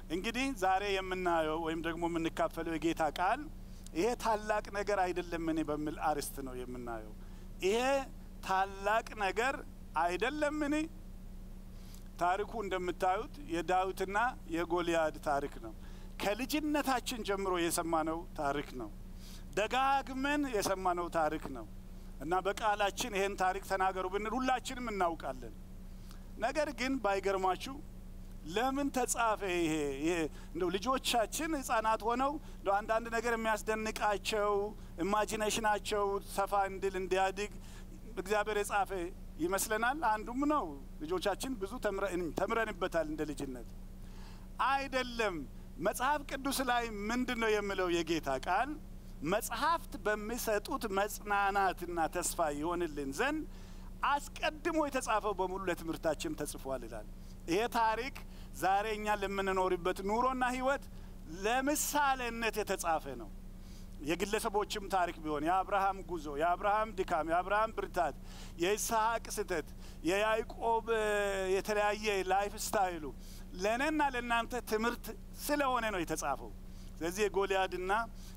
እንግዲህ ዛሬ የምናየው ወይም ደግሞ የምንካፈለው የጌታ ቃል ይሄ ታላቅ ነገር አይደለምን በሚል አርዕስት ነው የምናየው። ይሄ ታላቅ ነገር አይደለምን? ታሪኩ እንደምታዩት የዳዊትና የጎልያድ ታሪክ ነው። ከልጅነታችን ጀምሮ የሰማነው ታሪክ ነው። ደጋግመን የሰማነው ታሪክ ነው እና በቃላችን ይሄን ታሪክ ተናገሩ ብንል ሁላችንም እናውቃለን። ነገር ግን ባይገርማችሁ ለምን ተጻፈ? ይሄ ይሄ እንደው ልጆቻችን ህጻናት ሆነው እንደው አንዳንድ ነገር የሚያስደንቃቸው ኢማጂኔሽናቸው ሰፋ እንድል እንዲያድግ እግዚአብሔር የጻፈ ይመስለናል። አንዱም ነው። ልጆቻችን ብዙ ተምረንበታል እንደ ልጅነት አይደለም። መጽሐፍ ቅዱስ ላይ ምንድን ነው የሚለው የጌታ ቃል? መጽሐፍት በሚሰጡት መጽናናትና ተስፋ ይሆንልን ዘንድ አስቀድሞ የተጻፈው በሙሉ ለትምህርታችን ተጽፏል ይላል። ይሄ ታሪክ ዛሬ እኛ ለምንኖርበት ኑሮና ህይወት ለምሳሌነት የተጻፈ ነው። የግለሰቦችም ታሪክ ቢሆን የአብርሃም ጉዞ፣ የአብርሃም ድካም፣ የአብርሃም ብርታት፣ የይስሐቅ ስህተት፣ የያዕቆብ የተለያየ ላይፍ ስታይሉ ለእኔና ለእናንተ ትምህርት ስለሆነ ነው የተጻፈው። ስለዚህ የጎልያድና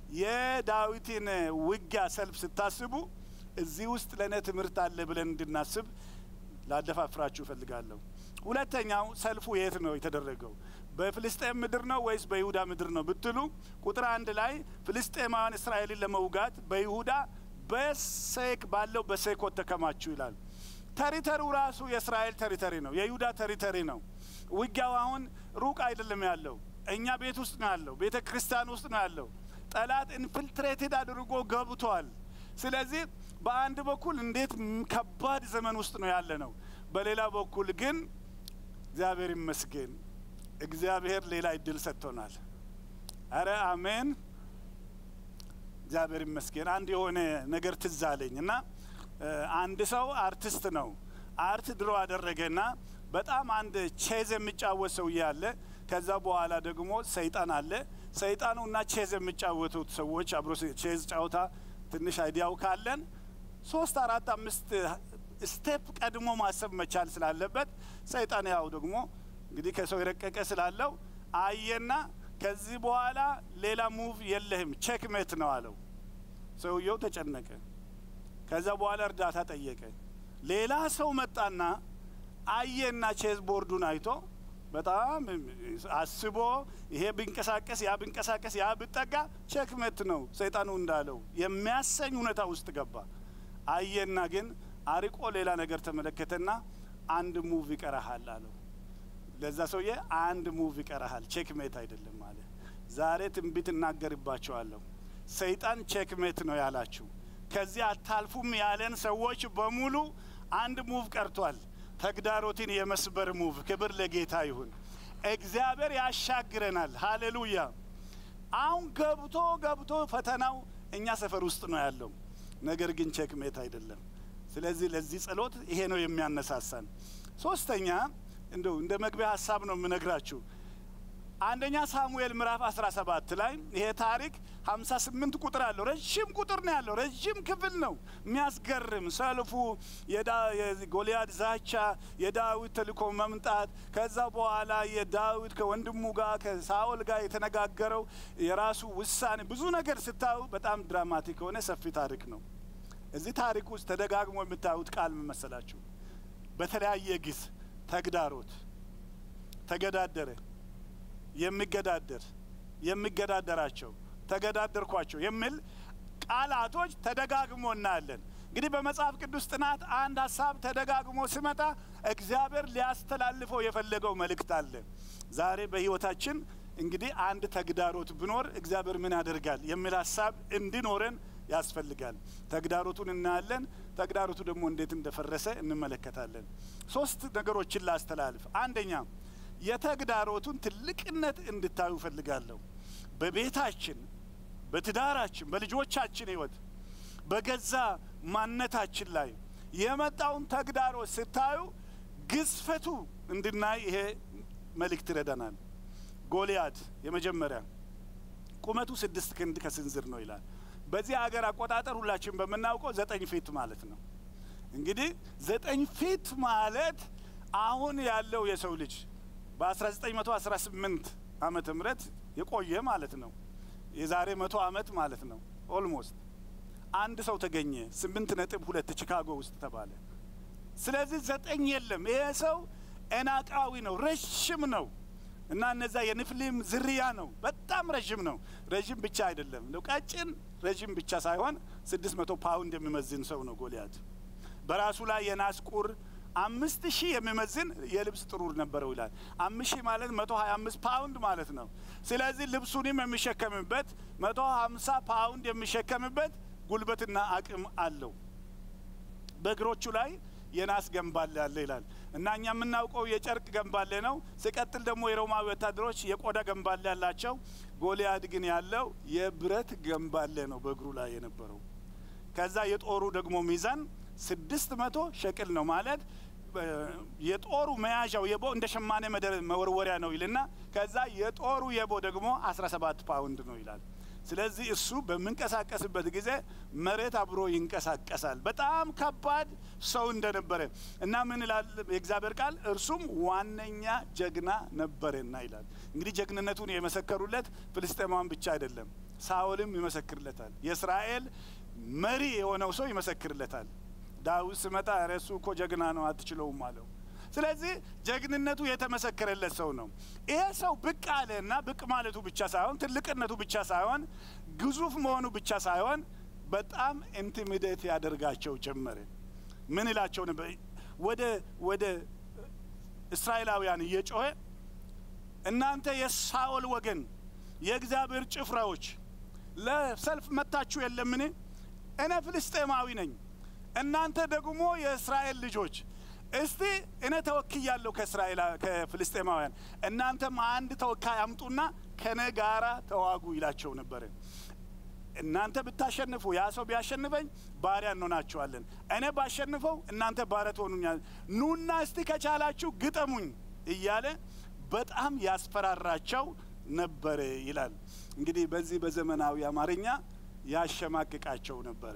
የዳዊትን ውጊያ ሰልፍ ስታስቡ እዚህ ውስጥ ለእኔ ትምህርት አለ ብለን እንድናስብ ላደፋፍራችሁ እፈልጋለሁ። ሁለተኛው ሰልፉ የት ነው የተደረገው? በፍልስጤም ምድር ነው ወይስ በይሁዳ ምድር ነው ብትሉ ቁጥር አንድ ላይ ፍልስጤማውያን እስራኤልን ለመውጋት በይሁዳ በሴክ ባለው በሴኮት ተከማቹ ይላል። ተሪተሪው ራሱ የእስራኤል ተሪተሪ ነው፣ የይሁዳ ተሪተሪ ነው። ውጊያው አሁን ሩቅ አይደለም ያለው፣ እኛ ቤት ውስጥ ነው ያለው፣ ቤተ ክርስቲያን ውስጥ ነው ያለው። ጠላት ኢንፊልትሬትድ አድርጎ ገብቷል። ስለዚህ በአንድ በኩል እንዴት ከባድ ዘመን ውስጥ ነው ያለ ነው። በሌላ በኩል ግን እግዚአብሔር ይመስገን እግዚአብሔር ሌላ እድል ሰጥቶናል። አረ አሜን፣ እግዚአብሔር ይመስገን። አንድ የሆነ ነገር ትዝ አለኝ እና አንድ ሰው አርቲስት ነው። አርት ድሮ አደረገና በጣም አንድ ቼዝ የሚጫወት ሰውዬ አለ። ከዛ በኋላ ደግሞ ሰይጣን አለ። ሰይጣኑ እና ቼዝ የሚጫወቱት ሰዎች አብሮ ቼዝ ጫወታ ትንሽ አይዲያው ካለን ሶስት አራት አምስት ስቴፕ ቀድሞ ማሰብ መቻል ስላለበት ሰይጣን ያው ደግሞ እንግዲህ ከሰው የረቀቀ ስላለው አየና ከዚህ በኋላ ሌላ ሙቭ የለህም ቼክ ሜት ነው አለው። ሰውየው ተጨነቀ። ከዛ በኋላ እርዳታ ጠየቀ። ሌላ ሰው መጣና አየና ቼዝ ቦርዱን አይቶ በጣም አስቦ ይሄ ቢንቀሳቀስ ያ ቢንቀሳቀስ ያ ብጠጋ ቼክ ሜት ነው ሰይጣኑ እንዳለው የሚያሰኝ ሁኔታ ውስጥ ገባ። አየና ግን አርቆ ሌላ ነገር ተመለከተና አንድ ሙቭ ይቀረሃል አለው። ለዛ ሰውዬ አንድ ሙቭ ይቀረሃል፣ ቼክ ሜት አይደለም አለ። ዛሬ ትንቢት እናገርባቸዋለሁ። ሰይጣን ቼክ ሜት ነው ያላችሁ፣ ከዚህ አታልፉም ያለን ሰዎች በሙሉ አንድ ሙቭ ቀርቷል። ተግዳሮትን የመስበር ሙቭ። ክብር ለጌታ ይሁን። እግዚአብሔር ያሻግረናል። ሃሌሉያ። አሁን ገብቶ ገብቶ ፈተናው እኛ ሰፈር ውስጥ ነው ያለው፣ ነገር ግን ቼክ ሜት አይደለም። ስለዚህ ለዚህ ጸሎት ይሄ ነው የሚያነሳሳን። ሶስተኛ እንደው እንደ መግቢያ ሀሳብ ነው የምነግራችሁ። አንደኛ ሳሙኤል ምዕራፍ 17 ላይ ይሄ ታሪክ 58 ቁጥር አለው። ረዥም ቁጥር ነው ያለው። ረዥም ክፍል ነው። የሚያስገርም ሰልፉ፣ የጎልያድ ዛቻ፣ የዳዊት ተልእኮ መምጣት፣ ከዛ በኋላ የዳዊት ከወንድሙ ጋር ከሳኦል ጋር የተነጋገረው የራሱ ውሳኔ፣ ብዙ ነገር ስታዩ በጣም ድራማቲክ የሆነ ሰፊ ታሪክ ነው። እዚህ ታሪክ ውስጥ ተደጋግሞ የምታዩት ቃል ምን መሰላችሁ? በተለያየ ጊዜ ተግዳሮት፣ ተገዳደረ፣ የሚገዳደር፣ የሚገዳደራቸው፣ ተገዳደርኳቸው የሚል ቃላቶች ተደጋግሞ እናያለን። እንግዲህ በመጽሐፍ ቅዱስ ጥናት አንድ ሀሳብ ተደጋግሞ ሲመጣ እግዚአብሔር ሊያስተላልፈው የፈለገው መልእክት አለ። ዛሬ በሕይወታችን እንግዲህ አንድ ተግዳሮት ብኖር እግዚአብሔር ምን ያደርጋል የሚል ሀሳብ እንዲኖረን ያስፈልጋል። ተግዳሮቱን እናያለን። ተግዳሮቱ ደግሞ እንዴት እንደፈረሰ እንመለከታለን። ሶስት ነገሮችን ላስተላልፍ። አንደኛ የተግዳሮቱን ትልቅነት እንድታዩ እፈልጋለሁ። በቤታችን፣ በትዳራችን፣ በልጆቻችን ህይወት፣ በገዛ ማንነታችን ላይ የመጣውን ተግዳሮት ስታዩ ግዝፈቱ እንድናይ ይሄ መልእክት ይረዳናል። ጎልያድ የመጀመሪያ ቁመቱ ስድስት ክንድ ከስንዝር ነው ይላል። በዚህ ሀገር አቆጣጠር ሁላችን በምናውቀው ዘጠኝ ፊት ማለት ነው። እንግዲህ ዘጠኝ ፊት ማለት አሁን ያለው የሰው ልጅ በ1918 ዓመተ ምህረት የቆየ ማለት ነው። የዛሬ መቶ ዓመት ማለት ነው። ኦልሞስት አንድ ሰው ተገኘ ስምንት ነጥብ ሁለት ቺካጎ ውስጥ ተባለ። ስለዚህ ዘጠኝ የለም። ይሄ ሰው ኤናቃዊ ነው፣ ረዥም ነው እና እነዛ የንፍሊም ዝርያ ነው። በጣም ረዥም ነው። ረዥም ብቻ አይደለም እንደው ቀጭን ረዥም ብቻ ሳይሆን ስድስት መቶ ፓውንድ የሚመዝን ሰው ነው ጎልያድ። በራሱ ላይ የናስ ቁር አምስት ሺህ የሚመዝን የልብስ ጥሩር ነበረው ይላል። አምስት ሺህ ማለት መቶ ሀያ አምስት ፓውንድ ማለት ነው። ስለዚህ ልብሱንም የሚሸከምበት መቶ ሀምሳ ፓውንድ የሚሸከምበት ጉልበትና አቅም አለው። በእግሮቹ ላይ የናስ ገንባሌ አለ ይላል እና እኛ የምናውቀው የጨርቅ ገንባሌ ነው። ሲቀጥል ደግሞ የሮማዊ ወታደሮች የቆዳ ገንባሌ ያላቸው፣ ጎልያድ ግን ያለው የብረት ገንባሌ ነው በእግሩ ላይ የነበረው። ከዛ የጦሩ ደግሞ ሚዛን ስድስት መቶ ሸቅል ነው ማለት የጦሩ መያዣው የቦ እንደ ሸማኔ መወርወሪያ ነው ይልና ከዛ የጦሩ የቦ ደግሞ አስራ ሰባት ፓውንድ ነው ይላል። ስለዚህ እሱ በምንቀሳቀስበት ጊዜ መሬት አብሮ ይንቀሳቀሳል። በጣም ከባድ ሰው እንደነበረ እና ምን ይላል የእግዚአብሔር ቃል እርሱም ዋነኛ ጀግና ነበረና ይላል። እንግዲህ ጀግንነቱን የመሰከሩለት ፍልስጤማውያን ብቻ አይደለም፣ ሳኦልም ይመሰክርለታል። የእስራኤል መሪ የሆነው ሰው ይመሰክርለታል። ዳዊት ስመጣ ኧረ እሱ እኮ ጀግና ነው አትችለውም አለው። ስለዚህ ጀግንነቱ የተመሰከረለት ሰው ነው። ይሄ ሰው ብቅ አለ እና ብቅ ማለቱ ብቻ ሳይሆን ትልቅነቱ ብቻ ሳይሆን ግዙፍ መሆኑ ብቻ ሳይሆን በጣም ኢንቲሚዴት ያደርጋቸው ጀመረ። ምን ይላቸው ነበር? ወደ ወደ እስራኤላውያን እየጮኸ እናንተ የሳኦል ወገን የእግዚአብሔር ጭፍራዎች ለሰልፍ መታችሁ የለምን? እኔ ፍልስጤማዊ ነኝ፣ እናንተ ደግሞ የእስራኤል ልጆች እስቲ እኔ ተወክያለሁ ከእስራኤል ከፍልስጤማውያን፣ እናንተም አንድ ተወካይ አምጡና ከነ ጋራ ተዋጉ ይላቸው ነበረ። እናንተ ብታሸንፉ ያ ሰው ቢያሸንፈኝ ባሪያ እንሆናችኋለን፣ እኔ ባሸንፈው እናንተ ባሪያ ትሆኑኛል። ኑና እስቲ ከቻላችሁ ግጠሙኝ እያለ በጣም ያስፈራራቸው ነበረ ይላል። እንግዲህ በዚህ በዘመናዊ አማርኛ ያሸማቅቃቸው ነበረ።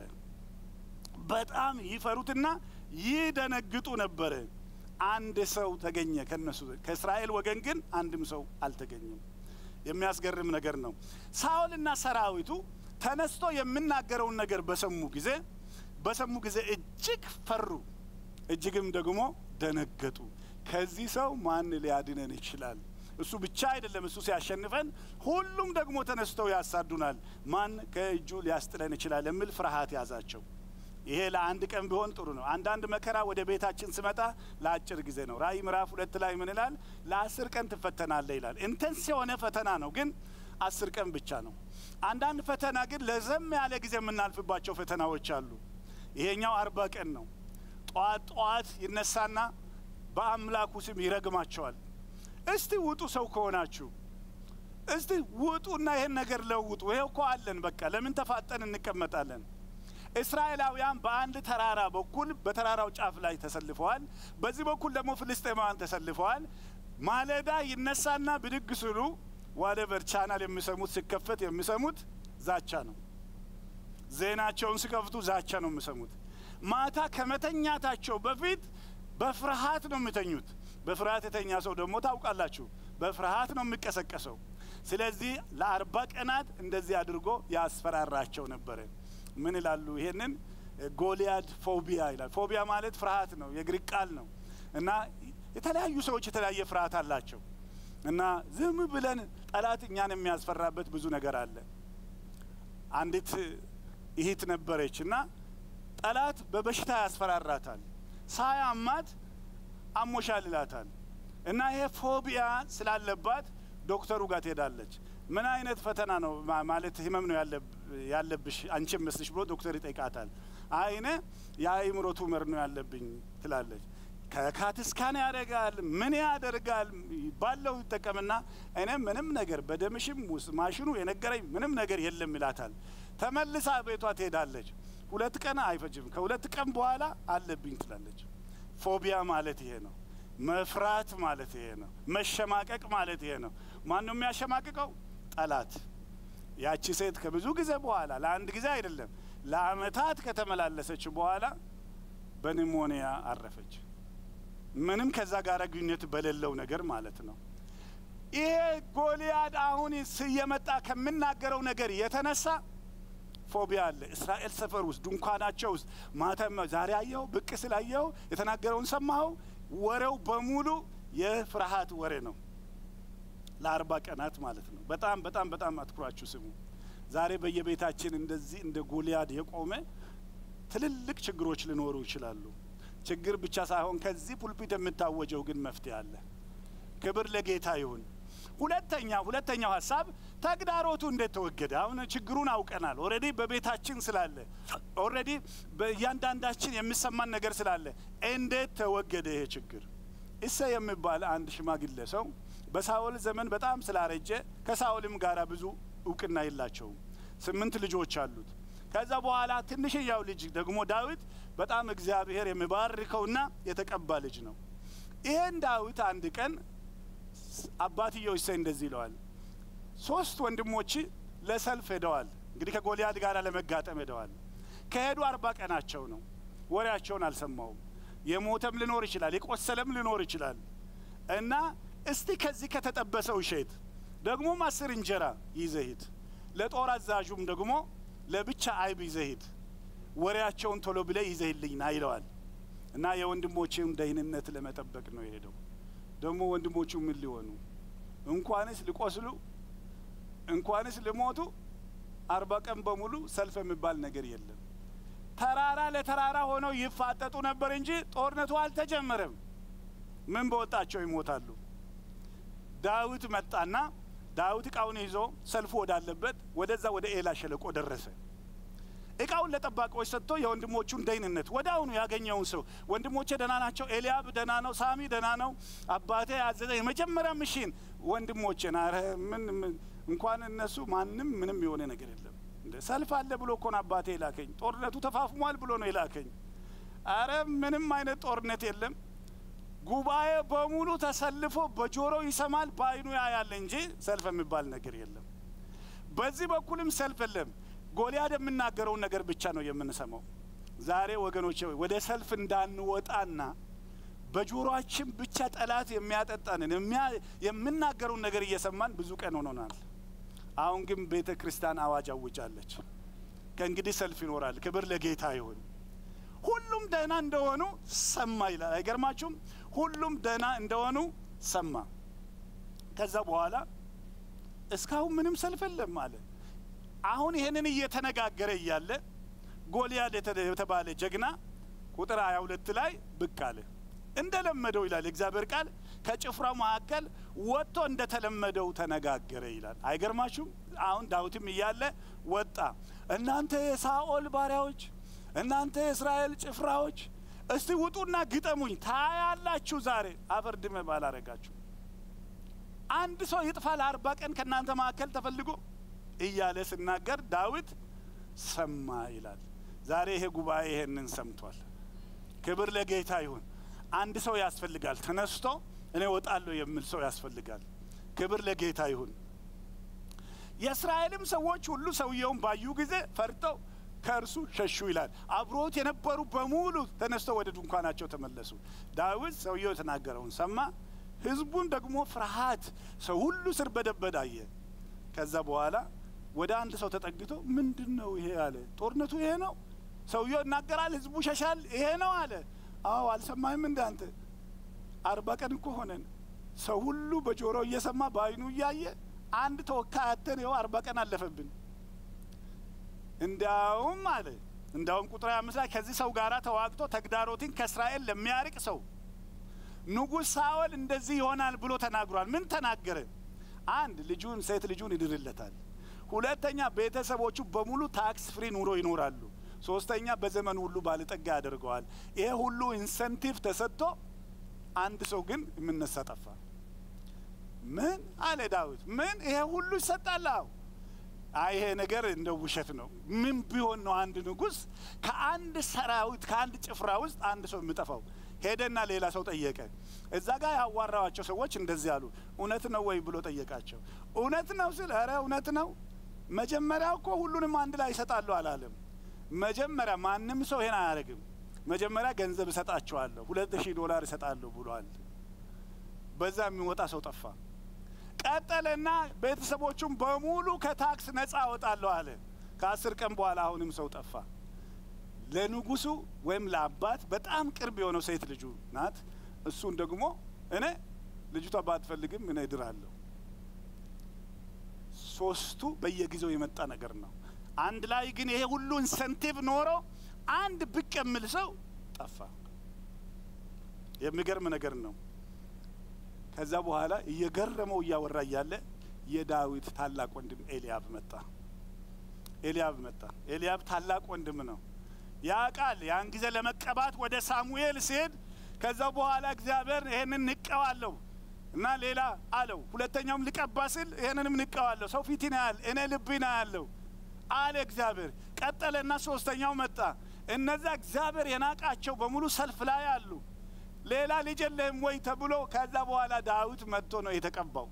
በጣም ይፈሩትና ይደነግጡ ነበረ። አንድ ሰው ተገኘ ከነሱ ከእስራኤል ወገን ግን አንድም ሰው አልተገኘም። የሚያስገርም ነገር ነው። ሳኦልና ሰራዊቱ ተነስቶ የምናገረውን ነገር በሰሙ ጊዜ በሰሙ ጊዜ እጅግ ፈሩ፣ እጅግም ደግሞ ደነገጡ። ከዚህ ሰው ማን ሊያድነን ይችላል? እሱ ብቻ አይደለም፣ እሱ ሲያሸንፈን ሁሉም ደግሞ ተነስተው ያሳዱናል። ማን ከእጁ ሊያስጥለን ይችላል? የሚል ፍርሃት ያዛቸው። ይሄ ለአንድ ቀን ቢሆን ጥሩ ነው። አንዳንድ መከራ ወደ ቤታችን ስመጣ ለአጭር ጊዜ ነው። ራእይ ምዕራፍ ሁለት ላይ ምን ይላል? ለአስር ቀን ትፈተናለህ ይላል። ኢንተንስ የሆነ ፈተና ነው፣ ግን አስር ቀን ብቻ ነው። አንዳንድ ፈተና ግን ለዘም ያለ ጊዜ የምናልፍባቸው ፈተናዎች አሉ። ይሄኛው አርባ ቀን ነው። ጠዋት ጠዋት ይነሳና በአምላኩ ስም ይረግማቸዋል። እስቲ ውጡ፣ ሰው ከሆናችሁ እስቲ ውጡና ይሄን ነገር ለውጡ። ይሄው እኮ አለን። በቃ ለምን ተፋጠን እንቀመጣለን? እስራኤላውያን በአንድ ተራራ በኩል በተራራው ጫፍ ላይ ተሰልፈዋል። በዚህ በኩል ደግሞ ፍልስጤማውያን ተሰልፈዋል። ማለዳ ይነሳና ብድግ ስሉ ዋሌቨር ቻናል የሚሰሙት ሲከፈት የሚሰሙት ዛቻ ነው። ዜናቸውን ሲከፍቱ ዛቻ ነው የሚሰሙት። ማታ ከመተኛታቸው በፊት በፍርሃት ነው የሚተኙት። በፍርሃት የተኛ ሰው ደግሞ ታውቃላችሁ፣ በፍርሃት ነው የሚቀሰቀሰው። ስለዚህ ለአርባ ቀናት እንደዚህ አድርጎ ያስፈራራቸው ነበረ። ምን ይላሉ? ይሄንን ጎልያድ ፎቢያ ይላል። ፎቢያ ማለት ፍርሃት ነው፣ የግሪክ ቃል ነው እና የተለያዩ ሰዎች የተለያየ ፍርሃት አላቸው እና ዝም ብለን ጠላት እኛን የሚያስፈራበት ብዙ ነገር አለ። አንዲት እህት ነበረች እና ጠላት በበሽታ ያስፈራራታል። ሳያማት አሞሻል ይላታል እና ይሄ ፎቢያ ስላለባት ዶክተሩ ጋር ትሄዳለች። ምን አይነት ፈተና ነው ማለት ህመም ነው ያለብሽ አንቺ መስልሽ ብሎ ዶክተር ይጠይቃታል። አይነ የአእምሮ ቱመር ነው ያለብኝ ትላለች። ከካትስካን ያደርጋል ምን ያደርጋል ባለው ይጠቀምና እኔ ምንም ነገር በደምሽም ውስጥ ማሽኑ የነገረኝ ምንም ነገር የለም ይላታል። ተመልሳ ቤቷ ትሄዳለች። ሁለት ቀን አይፈጅም። ከሁለት ቀን በኋላ አለብኝ ትላለች። ፎቢያ ማለት ይሄ ነው። መፍራት ማለት ይሄ ነው። መሸማቀቅ ማለት ይሄ ነው። ማን ነው የሚያሸማቅቀው? ጠላት። ያቺ ሴት ከብዙ ጊዜ በኋላ ለአንድ ጊዜ አይደለም ለአመታት ከተመላለሰች በኋላ በኒሞኒያ አረፈች። ምንም ከዛ ጋር ግንኙነት በሌለው ነገር ማለት ነው። ይሄ ጎልያድ አሁን እየመጣ ከምናገረው ነገር የተነሳ ፎቢያ አለ። እስራኤል ሰፈር ውስጥ ድንኳናቸው ውስጥ ማተም ዛሬ አየኸው፣ ብቅ ስላየኸው የተናገረውን ሰማኸው፣ ወሬው በሙሉ የፍርሃት ወሬ ነው። ለአርባ ቀናት ማለት ነው። በጣም በጣም በጣም አትኩራችሁ ስሙ። ዛሬ በየቤታችን እንደዚህ እንደ ጎልያድ የቆመ ትልልቅ ችግሮች ሊኖሩ ይችላሉ። ችግር ብቻ ሳይሆን ከዚህ ፑልፒት የምታወጀው ግን መፍትሄ አለ። ክብር ለጌታ ይሁን። ሁለተኛ ሁለተኛው ሀሳብ ተግዳሮቱ እንዴት ተወገደ? አሁን ችግሩን አውቀናል። ኦልሬዲ በቤታችን ስላለ ኦልሬዲ በእያንዳንዳችን የሚሰማን ነገር ስላለ እንዴት ተወገደ ይሄ ችግር? እሰ የሚባል አንድ ሽማግሌ ሰው በሳኦል ዘመን በጣም ስላረጀ ከሳኦልም ጋር ብዙ እውቅና የላቸውም። ስምንት ልጆች አሉት። ከዛ በኋላ ትንሽያው ልጅ ደግሞ ዳዊት በጣም እግዚአብሔር የሚባርከውና የተቀባ ልጅ ነው። ይሄን ዳዊት አንድ ቀን አባትየው እሰይ እንደዚህ ይለዋል። ሶስት ወንድሞች ለሰልፍ ሄደዋል። እንግዲህ ከጎልያድ ጋር ለመጋጠም ሄደዋል። ከሄዱ አርባ ቀናቸው ነው። ወሬያቸውን አልሰማውም። የሞተም ሊኖር ይችላል፣ የቆሰለም ሊኖር ይችላል። እና እስቲ ከዚህ ከተጠበሰው እሸት ደግሞም አስር እንጀራ ይዘህ ሂድ፣ ለጦር አዛዡም ደግሞ ለብቻ አይብ ይዘህ ሂድ፣ ወሬያቸውን ቶሎ ብለህ ይዘህልኝ ና ይለዋል። እና የወንድሞቼን ደህንነት ለመጠበቅ ነው የሄደው። ደግሞ ወንድሞቹ ምን ሊሆኑ እንኳንስ ሊቆስሉ እንኳንስ ሊሞቱ አርባ ቀን በሙሉ ሰልፍ የሚባል ነገር የለም። ተራራ ለተራራ ሆነው ይፋጠጡ ነበር እንጂ ጦርነቱ አልተጀመረም። ምን በወጣቸው ይሞታሉ። ዳዊት መጣና ዳዊት እቃውን ይዞ ሰልፉ ወዳለበት ወደዛ ወደ ኤላ ሸለቆ ደረሰ። እቃውን ለጠባቂዎች ሰጥቶ የወንድሞቹን ደህንነት ወደ አሁኑ ያገኘውን ሰው ወንድሞቼ ደህና ናቸው፣ ኤልያብ ደህና ነው፣ ሳሚ ደህና ነው፣ አባቴ ያዘዘ የመጀመሪያ ምሽን ወንድሞቼን አረ ምን እንኳን እነሱ ማንም ምንም የሆነ ነገር የለም። እንደ ሰልፍ አለ ብሎ እኮ ነው አባቴ የላከኝ። ጦርነቱ ተፋፍሟል ብሎ ነው የላከኝ። አረ ምንም አይነት ጦርነት የለም። ጉባኤ በሙሉ ተሰልፎ በጆሮ ይሰማል፣ በአይኑ ያያል እንጂ ሰልፍ የሚባል ነገር የለም። በዚህ በኩልም ሰልፍ የለም። ጎልያድ የምናገረውን ነገር ብቻ ነው የምንሰማው። ዛሬ ወገኖች ወደ ሰልፍ እንዳንወጣና በጆሮአችን ብቻ ጠላት የሚያጠጣንን የምናገረውን ነገር እየሰማን ብዙ ቀን ሆኖናል። አሁን ግን ቤተ ክርስቲያን አዋጅ አውጃለች። ከእንግዲህ ሰልፍ ይኖራል። ክብር ለጌታ ይሁን። ሁሉም ደህና እንደሆኑ ሰማ ይላል። አይገርማችሁም? ሁሉም ደህና እንደሆኑ ሰማ። ከዛ በኋላ እስካሁን ምንም ሰልፍ የለም አለ። አሁን ይህንን እየተነጋገረ እያለ ጎልያድ የተባለ ጀግና ቁጥር ሀያ ሁለት ላይ ብቅ አለ። እንደ ለመደው ይላል የእግዚአብሔር ቃል ከጭፍራው መካከል ወጥቶ እንደ ተለመደው ተነጋገረ ይላል። አይገርማችሁም? አሁን ዳዊትም እያለ ወጣ። እናንተ የሳኦል ባሪያዎች፣ እናንተ የእስራኤል ጭፍራዎች እስቲ ውጡና ግጠሙኝ፣ ታያላችሁ ዛሬ አፈር ድሜ ባላረጋችሁ። አንድ ሰው ይጥፋ ለአርባ ቀን ከእናንተ መካከል ተፈልጎ እያለ ስናገር ዳዊት ሰማ ይላል። ዛሬ ይሄ ጉባኤ ይሄንን ሰምቷል። ክብር ለጌታ ይሁን። አንድ ሰው ያስፈልጋል። ተነስቶ እኔ ወጣለሁ የሚል ሰው ያስፈልጋል። ክብር ለጌታ ይሁን። የእስራኤልም ሰዎች ሁሉ ሰውየውን ባዩ ጊዜ ፈርተው ከእርሱ ሸሹ ይላል። አብሮት የነበሩ በሙሉ ተነስተው ወደ ድንኳናቸው ተመለሱ። ዳዊት ሰውየው የተናገረውን ሰማ። ህዝቡን ደግሞ ፍርሃት ሰው ሁሉ ስር በደበድ አየ። ከዛ በኋላ ወደ አንድ ሰው ተጠግቶ ምንድን ነው ይሄ አለ። ጦርነቱ ይሄ ነው። ሰውየው ይናገራል፣ ህዝቡ ሸሻል። ይሄ ነው አለ። አዎ አልሰማህም እንደ አንተ አርባ ቀን እኮ ሆነን ሰው ሁሉ በጆሮው እየሰማ በአይኑ እያየ አንድ ተወካይ አተን ይኸው አርባ ቀን አለፈብን። እንዲያውም አለ እንዲያውም ቁጥር አምስት ላይ ከዚህ ሰው ጋር ተዋግቶ ተግዳሮትን ከእስራኤል ለሚያርቅ ሰው ንጉሥ ሳኦል እንደዚህ ይሆናል ብሎ ተናግሯል። ምን ተናገረ? አንድ ልጁን ሴት ልጁን ይድርለታል። ሁለተኛ ቤተሰቦቹ በሙሉ ታክስ ፍሪ ኑሮ ይኖራሉ። ሶስተኛ በዘመኑ ሁሉ ባለጠጋ ያደርገዋል። ይሄ ሁሉ ኢንሰንቲቭ ተሰጥቶ አንድ ሰው ግን የምነሳ ጠፋ። ምን አለ ዳዊት? ምን ይሄ ሁሉ ይሰጣል? አዎ አይ ይሄ ነገር እንደ ውሸት ነው። ምን ቢሆን ነው አንድ ንጉሥ ከአንድ ሰራዊት ከአንድ ጭፍራ ውስጥ አንድ ሰው የሚጠፋው? ሄደና ሌላ ሰው ጠየቀ። እዛ ጋር ያዋራዋቸው ሰዎች እንደዚህ አሉ። እውነት ነው ወይ ብሎ ጠየቃቸው። እውነት ነው ስል ኧረ እውነት ነው። መጀመሪያ እኮ ሁሉንም አንድ ላይ ይሰጣሉ አላለም። መጀመሪያ ማንም ሰው ይሄን አያደርግም። መጀመሪያ ገንዘብ እሰጣቸዋለሁ፣ ሁለት ሺህ ዶላር እሰጣለሁ ብሏል። በዛ የሚወጣ ሰው ጠፋ። ቀጠለና ቤተሰቦቹም በሙሉ ከታክስ ነፃ አወጣለሁ አለ። ከአስር ቀን በኋላ አሁንም ሰው ጠፋ። ለንጉሱ ወይም ለአባት በጣም ቅርብ የሆነው ሴት ልጁ ናት። እሱን ደግሞ እኔ ልጅቷ ባትፈልግም እኔ እድራለሁ። ሶስቱ በየጊዜው የመጣ ነገር ነው። አንድ ላይ ግን ይሄ ሁሉ ኢንሰንቲቭ ኖሮ አንድ ብቅ የሚል ሰው ጠፋ። የሚገርም ነገር ነው። ከዛ በኋላ እየገረመው እያወራ እያለ የዳዊት ታላቅ ወንድም ኤልያብ መጣ። ኤልያብ መጣ። ኤልያብ ታላቅ ወንድም ነው። ያ ቃል ያን ጊዜ ለመቀባት ወደ ሳሙኤል ሲሄድ ከዛ በኋላ እግዚአብሔር ይሄንን ንቀዋለሁ እና ሌላ አለው። ሁለተኛውም ልቀባ ስል ይሄንንም ንቀዋለሁ። ሰው ፊትን ያህል እኔ ልብን ያለው አለ እግዚአብሔር። ቀጠለና ሶስተኛው መጣ። እነዛ እግዚአብሔር የናቃቸው በሙሉ ሰልፍ ላይ አሉ። ሌላ ልጅ የለህም ወይ ተብሎ ከዛ በኋላ ዳዊት መጥቶ ነው የተቀባው።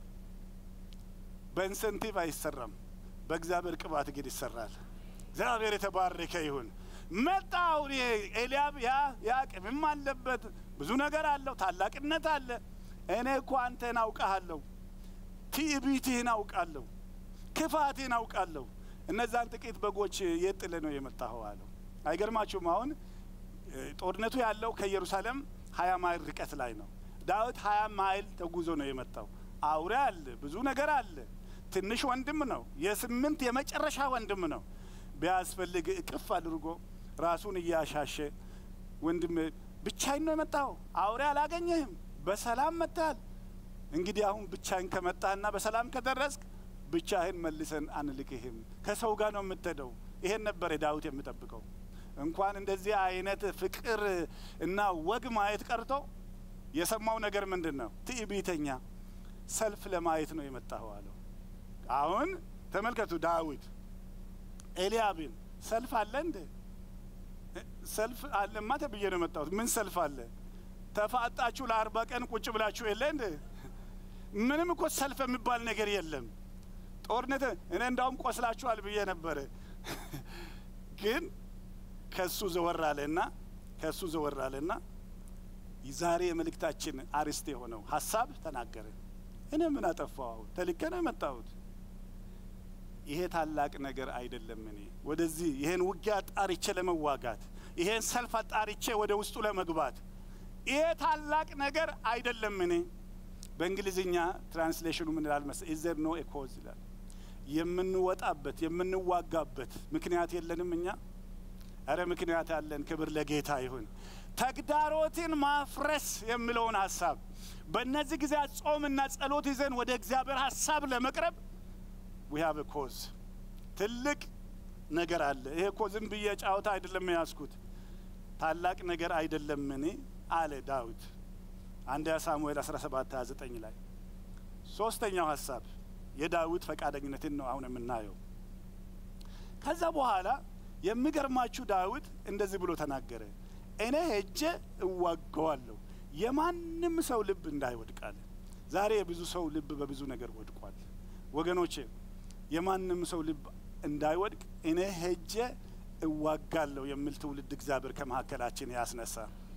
በኢንሰንቲቭ አይሰራም፣ በእግዚአብሔር ቅባት ግን ይሰራል። እግዚአብሔር የተባረከ ይሁን። መጣ አሁን ይሄ ኤልያብ ያ ያ ቅምም አለበት ብዙ ነገር አለው፣ ታላቅነት አለ። እኔ እኮ አንተን አውቃለሁ፣ ትዕቢትህን አውቃለሁ፣ ክፋትህን አውቃለሁ። እነዛን ጥቂት በጎች የት ጥለህ ነው የመጣኸው አለው። አይገርማችሁም? አሁን ጦርነቱ ያለው ከኢየሩሳሌም ሀያ ማይል ርቀት ላይ ነው። ዳዊት ሀያ ማይል ተጉዞ ነው የመጣው። አውሬ አለ፣ ብዙ ነገር አለ። ትንሽ ወንድም ነው፣ የስምንት የመጨረሻ ወንድም ነው። ቢያስፈልግ እቅፍ አድርጎ ራሱን እያሻሸ ወንድም ብቻዬን ነው የመጣው፣ አውሬ አላገኘህም፣ በሰላም መጥተሃል። እንግዲህ አሁን ብቻህን ከመጣህና በሰላም ከደረስክ ብቻህን መልሰን አንልክህም፣ ከሰው ጋር ነው የምትሄደው። ይሄን ነበር ዳዊት የሚጠብቀው። እንኳን እንደዚህ አይነት ፍቅር እና ወግ ማየት ቀርቶ የሰማው ነገር ምንድን ነው? ትዕቢተኛ ሰልፍ ለማየት ነው የመጣኸው አለው። አሁን ተመልከቱ ዳዊት ኤልያብን ሰልፍ አለ እንደ ሰልፍ አለማ ተብዬ ነው የመጣሁት። ምን ሰልፍ አለ? ተፋጣችሁ ለአርባ ቀን ቁጭ ብላችሁ የለ እንደ ምንም እኮ ሰልፍ የሚባል ነገር የለም። ጦርነት እኔ እንዳውም ቆስላችኋል ብዬ ነበረ ግን ከሱ ዘወር አለና ከሱ ዘወር አለና ዛሬ የመልእክታችን አርዕስት የሆነው ሀሳብ ተናገረ። እኔ ምን አጠፋው? ተልኬ ነው የመጣሁት። ይሄ ታላቅ ነገር አይደለም። እኔ ወደዚህ ይሄን ውጊያ ጣርቼ ለመዋጋት ይሄን ሰልፍ አጣርቼ ወደ ውስጡ ለመግባት ይሄ ታላቅ ነገር አይደለም። እኔ በእንግሊዝኛ ትራንስሌሽኑ ምን ይላል መሰ ኢዘር ኖ ኤኮዝ ይላል። የምንወጣበት የምንዋጋበት ምክንያት የለንም እኛ እረ ምክንያት አለን። ክብር ለጌታ ይሁን። ተግዳሮትን ማፍረስ የሚለውን ሀሳብ በእነዚህ ጊዜያት ጾምና ጸሎት ይዘን ወደ እግዚአብሔር ሀሳብ ለመቅረብ ዊ ሃቭ ኮዝ ትልቅ ነገር አለ። ይሄ እኮ ዝም ብዬ ጫወታ አይደለም የያዝኩት፣ ታላቅ ነገር አይደለም እኔ አለ ዳዊት አንደኛ ሳሙኤል 17 29 ላይ ሶስተኛው ሀሳብ የዳዊት ፈቃደኝነትን ነው አሁን የምናየው። ከዛ በኋላ የሚገርማችሁ ዳዊት እንደዚህ ብሎ ተናገረ፣ እኔ ሄጄ እዋገዋለሁ የማንም ሰው ልብ እንዳይወድቃል። ዛሬ የብዙ ሰው ልብ በብዙ ነገር ወድቋል ወገኖቼ። የማንም ሰው ልብ እንዳይወድቅ እኔ ሄጄ እዋጋለሁ የሚል ትውልድ እግዚአብሔር ከመካከላችን ያስነሳ።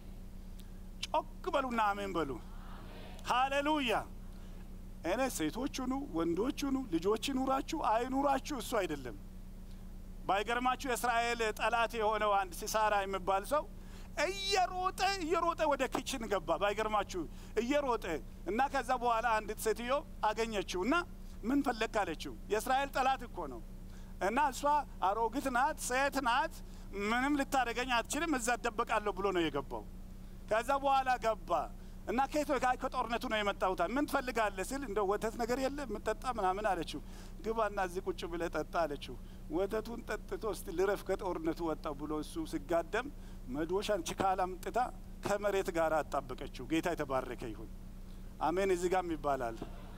ጮክ በሉና አሜን በሉ። ሃሌሉያ። እኔ ሴቶች ሁኑ ወንዶች ሁኑ ልጆች ይኑራችሁ አይኑራችሁ እሱ አይደለም። ባይገርማችሁ የእስራኤል ጠላት የሆነው አንድ ሲሳራ የሚባል ሰው እየሮጠ እየሮጠ ወደ ኪችን ገባ። ባይገርማችሁ እየሮጠ እና ከዛ በኋላ አንዲት ሴትዮ አገኘችው እና ምን ፈለግ አለችው። የእስራኤል ጠላት እኮ ነው እና እሷ አሮጊት ናት፣ ሴት ናት፣ ምንም ልታደገኝ አትችልም፣ እዛ እደበቃለሁ ብሎ ነው የገባው። ከዛ በኋላ ገባ እና ከየት ከጦርነቱ ነው የመጣሁት። ምን ትፈልጋለህ ሲል እንደ ወተት ነገር የለ የምጠጣ ምናምን አለችው። ግባና እዚህ ቁጭ ብለህ ጠጣ አለችው። ወተቱን ጠጥቶ እስቲ ልረፍ ከጦርነቱ ወጣ ብሎ እሱ ሲጋደም መዶሻን ችካል አምጥታ ከመሬት ጋር አጣበቀችው። ጌታ የተባረከ ይሁን። አሜን። እዚህ ጋም ይባላል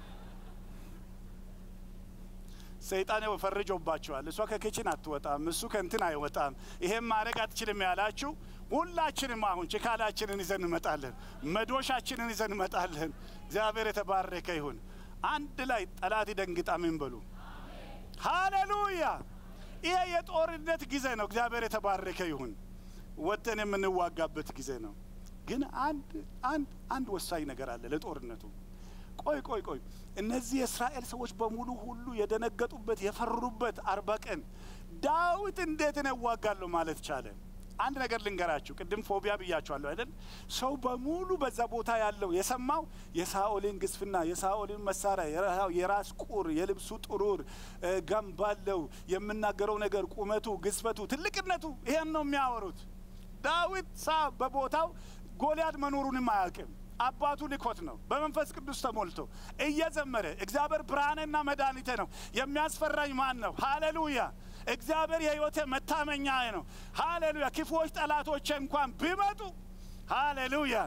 ሰይጣን ፈርጆባቸዋል። እሷ ከኪችን አትወጣም፣ እሱ ከእንትን አይወጣም፣ ይሄም ማድረግ አትችልም ያላችሁ ሁላችንም አሁን ችካላችንን ይዘን እንመጣለን፣ መዶሻችንን ይዘን እንመጣለን። እግዚአብሔር የተባረከ ይሁን። አንድ ላይ ጠላት ይደንግጣ። ምን በሉ ሃሌሉያ። ይሄ የጦርነት ጊዜ ነው። እግዚአብሔር የተባረከ ይሁን። ወጥተን የምንዋጋበት ጊዜ ነው። ግን አንድ አንድ አንድ ወሳኝ ነገር አለ ለጦርነቱ ቆይ ቆይ ቆይ እነዚህ የእስራኤል ሰዎች በሙሉ ሁሉ የደነገጡበት የፈሩበት አርባ ቀን ዳዊት እንዴት ነው እዋጋለሁ ማለት ቻለ? አንድ ነገር ልንገራችሁ። ቅድም ፎቢያ ብያችኋለሁ አይደል? ሰው በሙሉ በዛ ቦታ ያለው የሰማው የሳኦልን ግስፍና፣ የሳኦልን መሳሪያ፣ የራስ ቁር፣ የልብሱ ጥሩር፣ ገንባለው፣ የምናገረው ነገር፣ ቁመቱ፣ ግዝፈቱ፣ ትልቅነቱ ይሄን ነው የሚያወሩት። ዳዊት ሳ በቦታው ጎልያድ መኖሩንም አያውቅም። አባቱ ልኮት ነው። በመንፈስ ቅዱስ ተሞልቶ እየዘመረ እግዚአብሔር ብርሃንና መድኃኒቴ ነው፣ የሚያስፈራኝ ማን ነው? ሃሌሉያ! እግዚአብሔር የሕይወቴ መታመኛ ነው። ሃሌሉያ! ክፉዎች ጠላቶቼ እንኳን ቢመጡ ሃሌሉያ!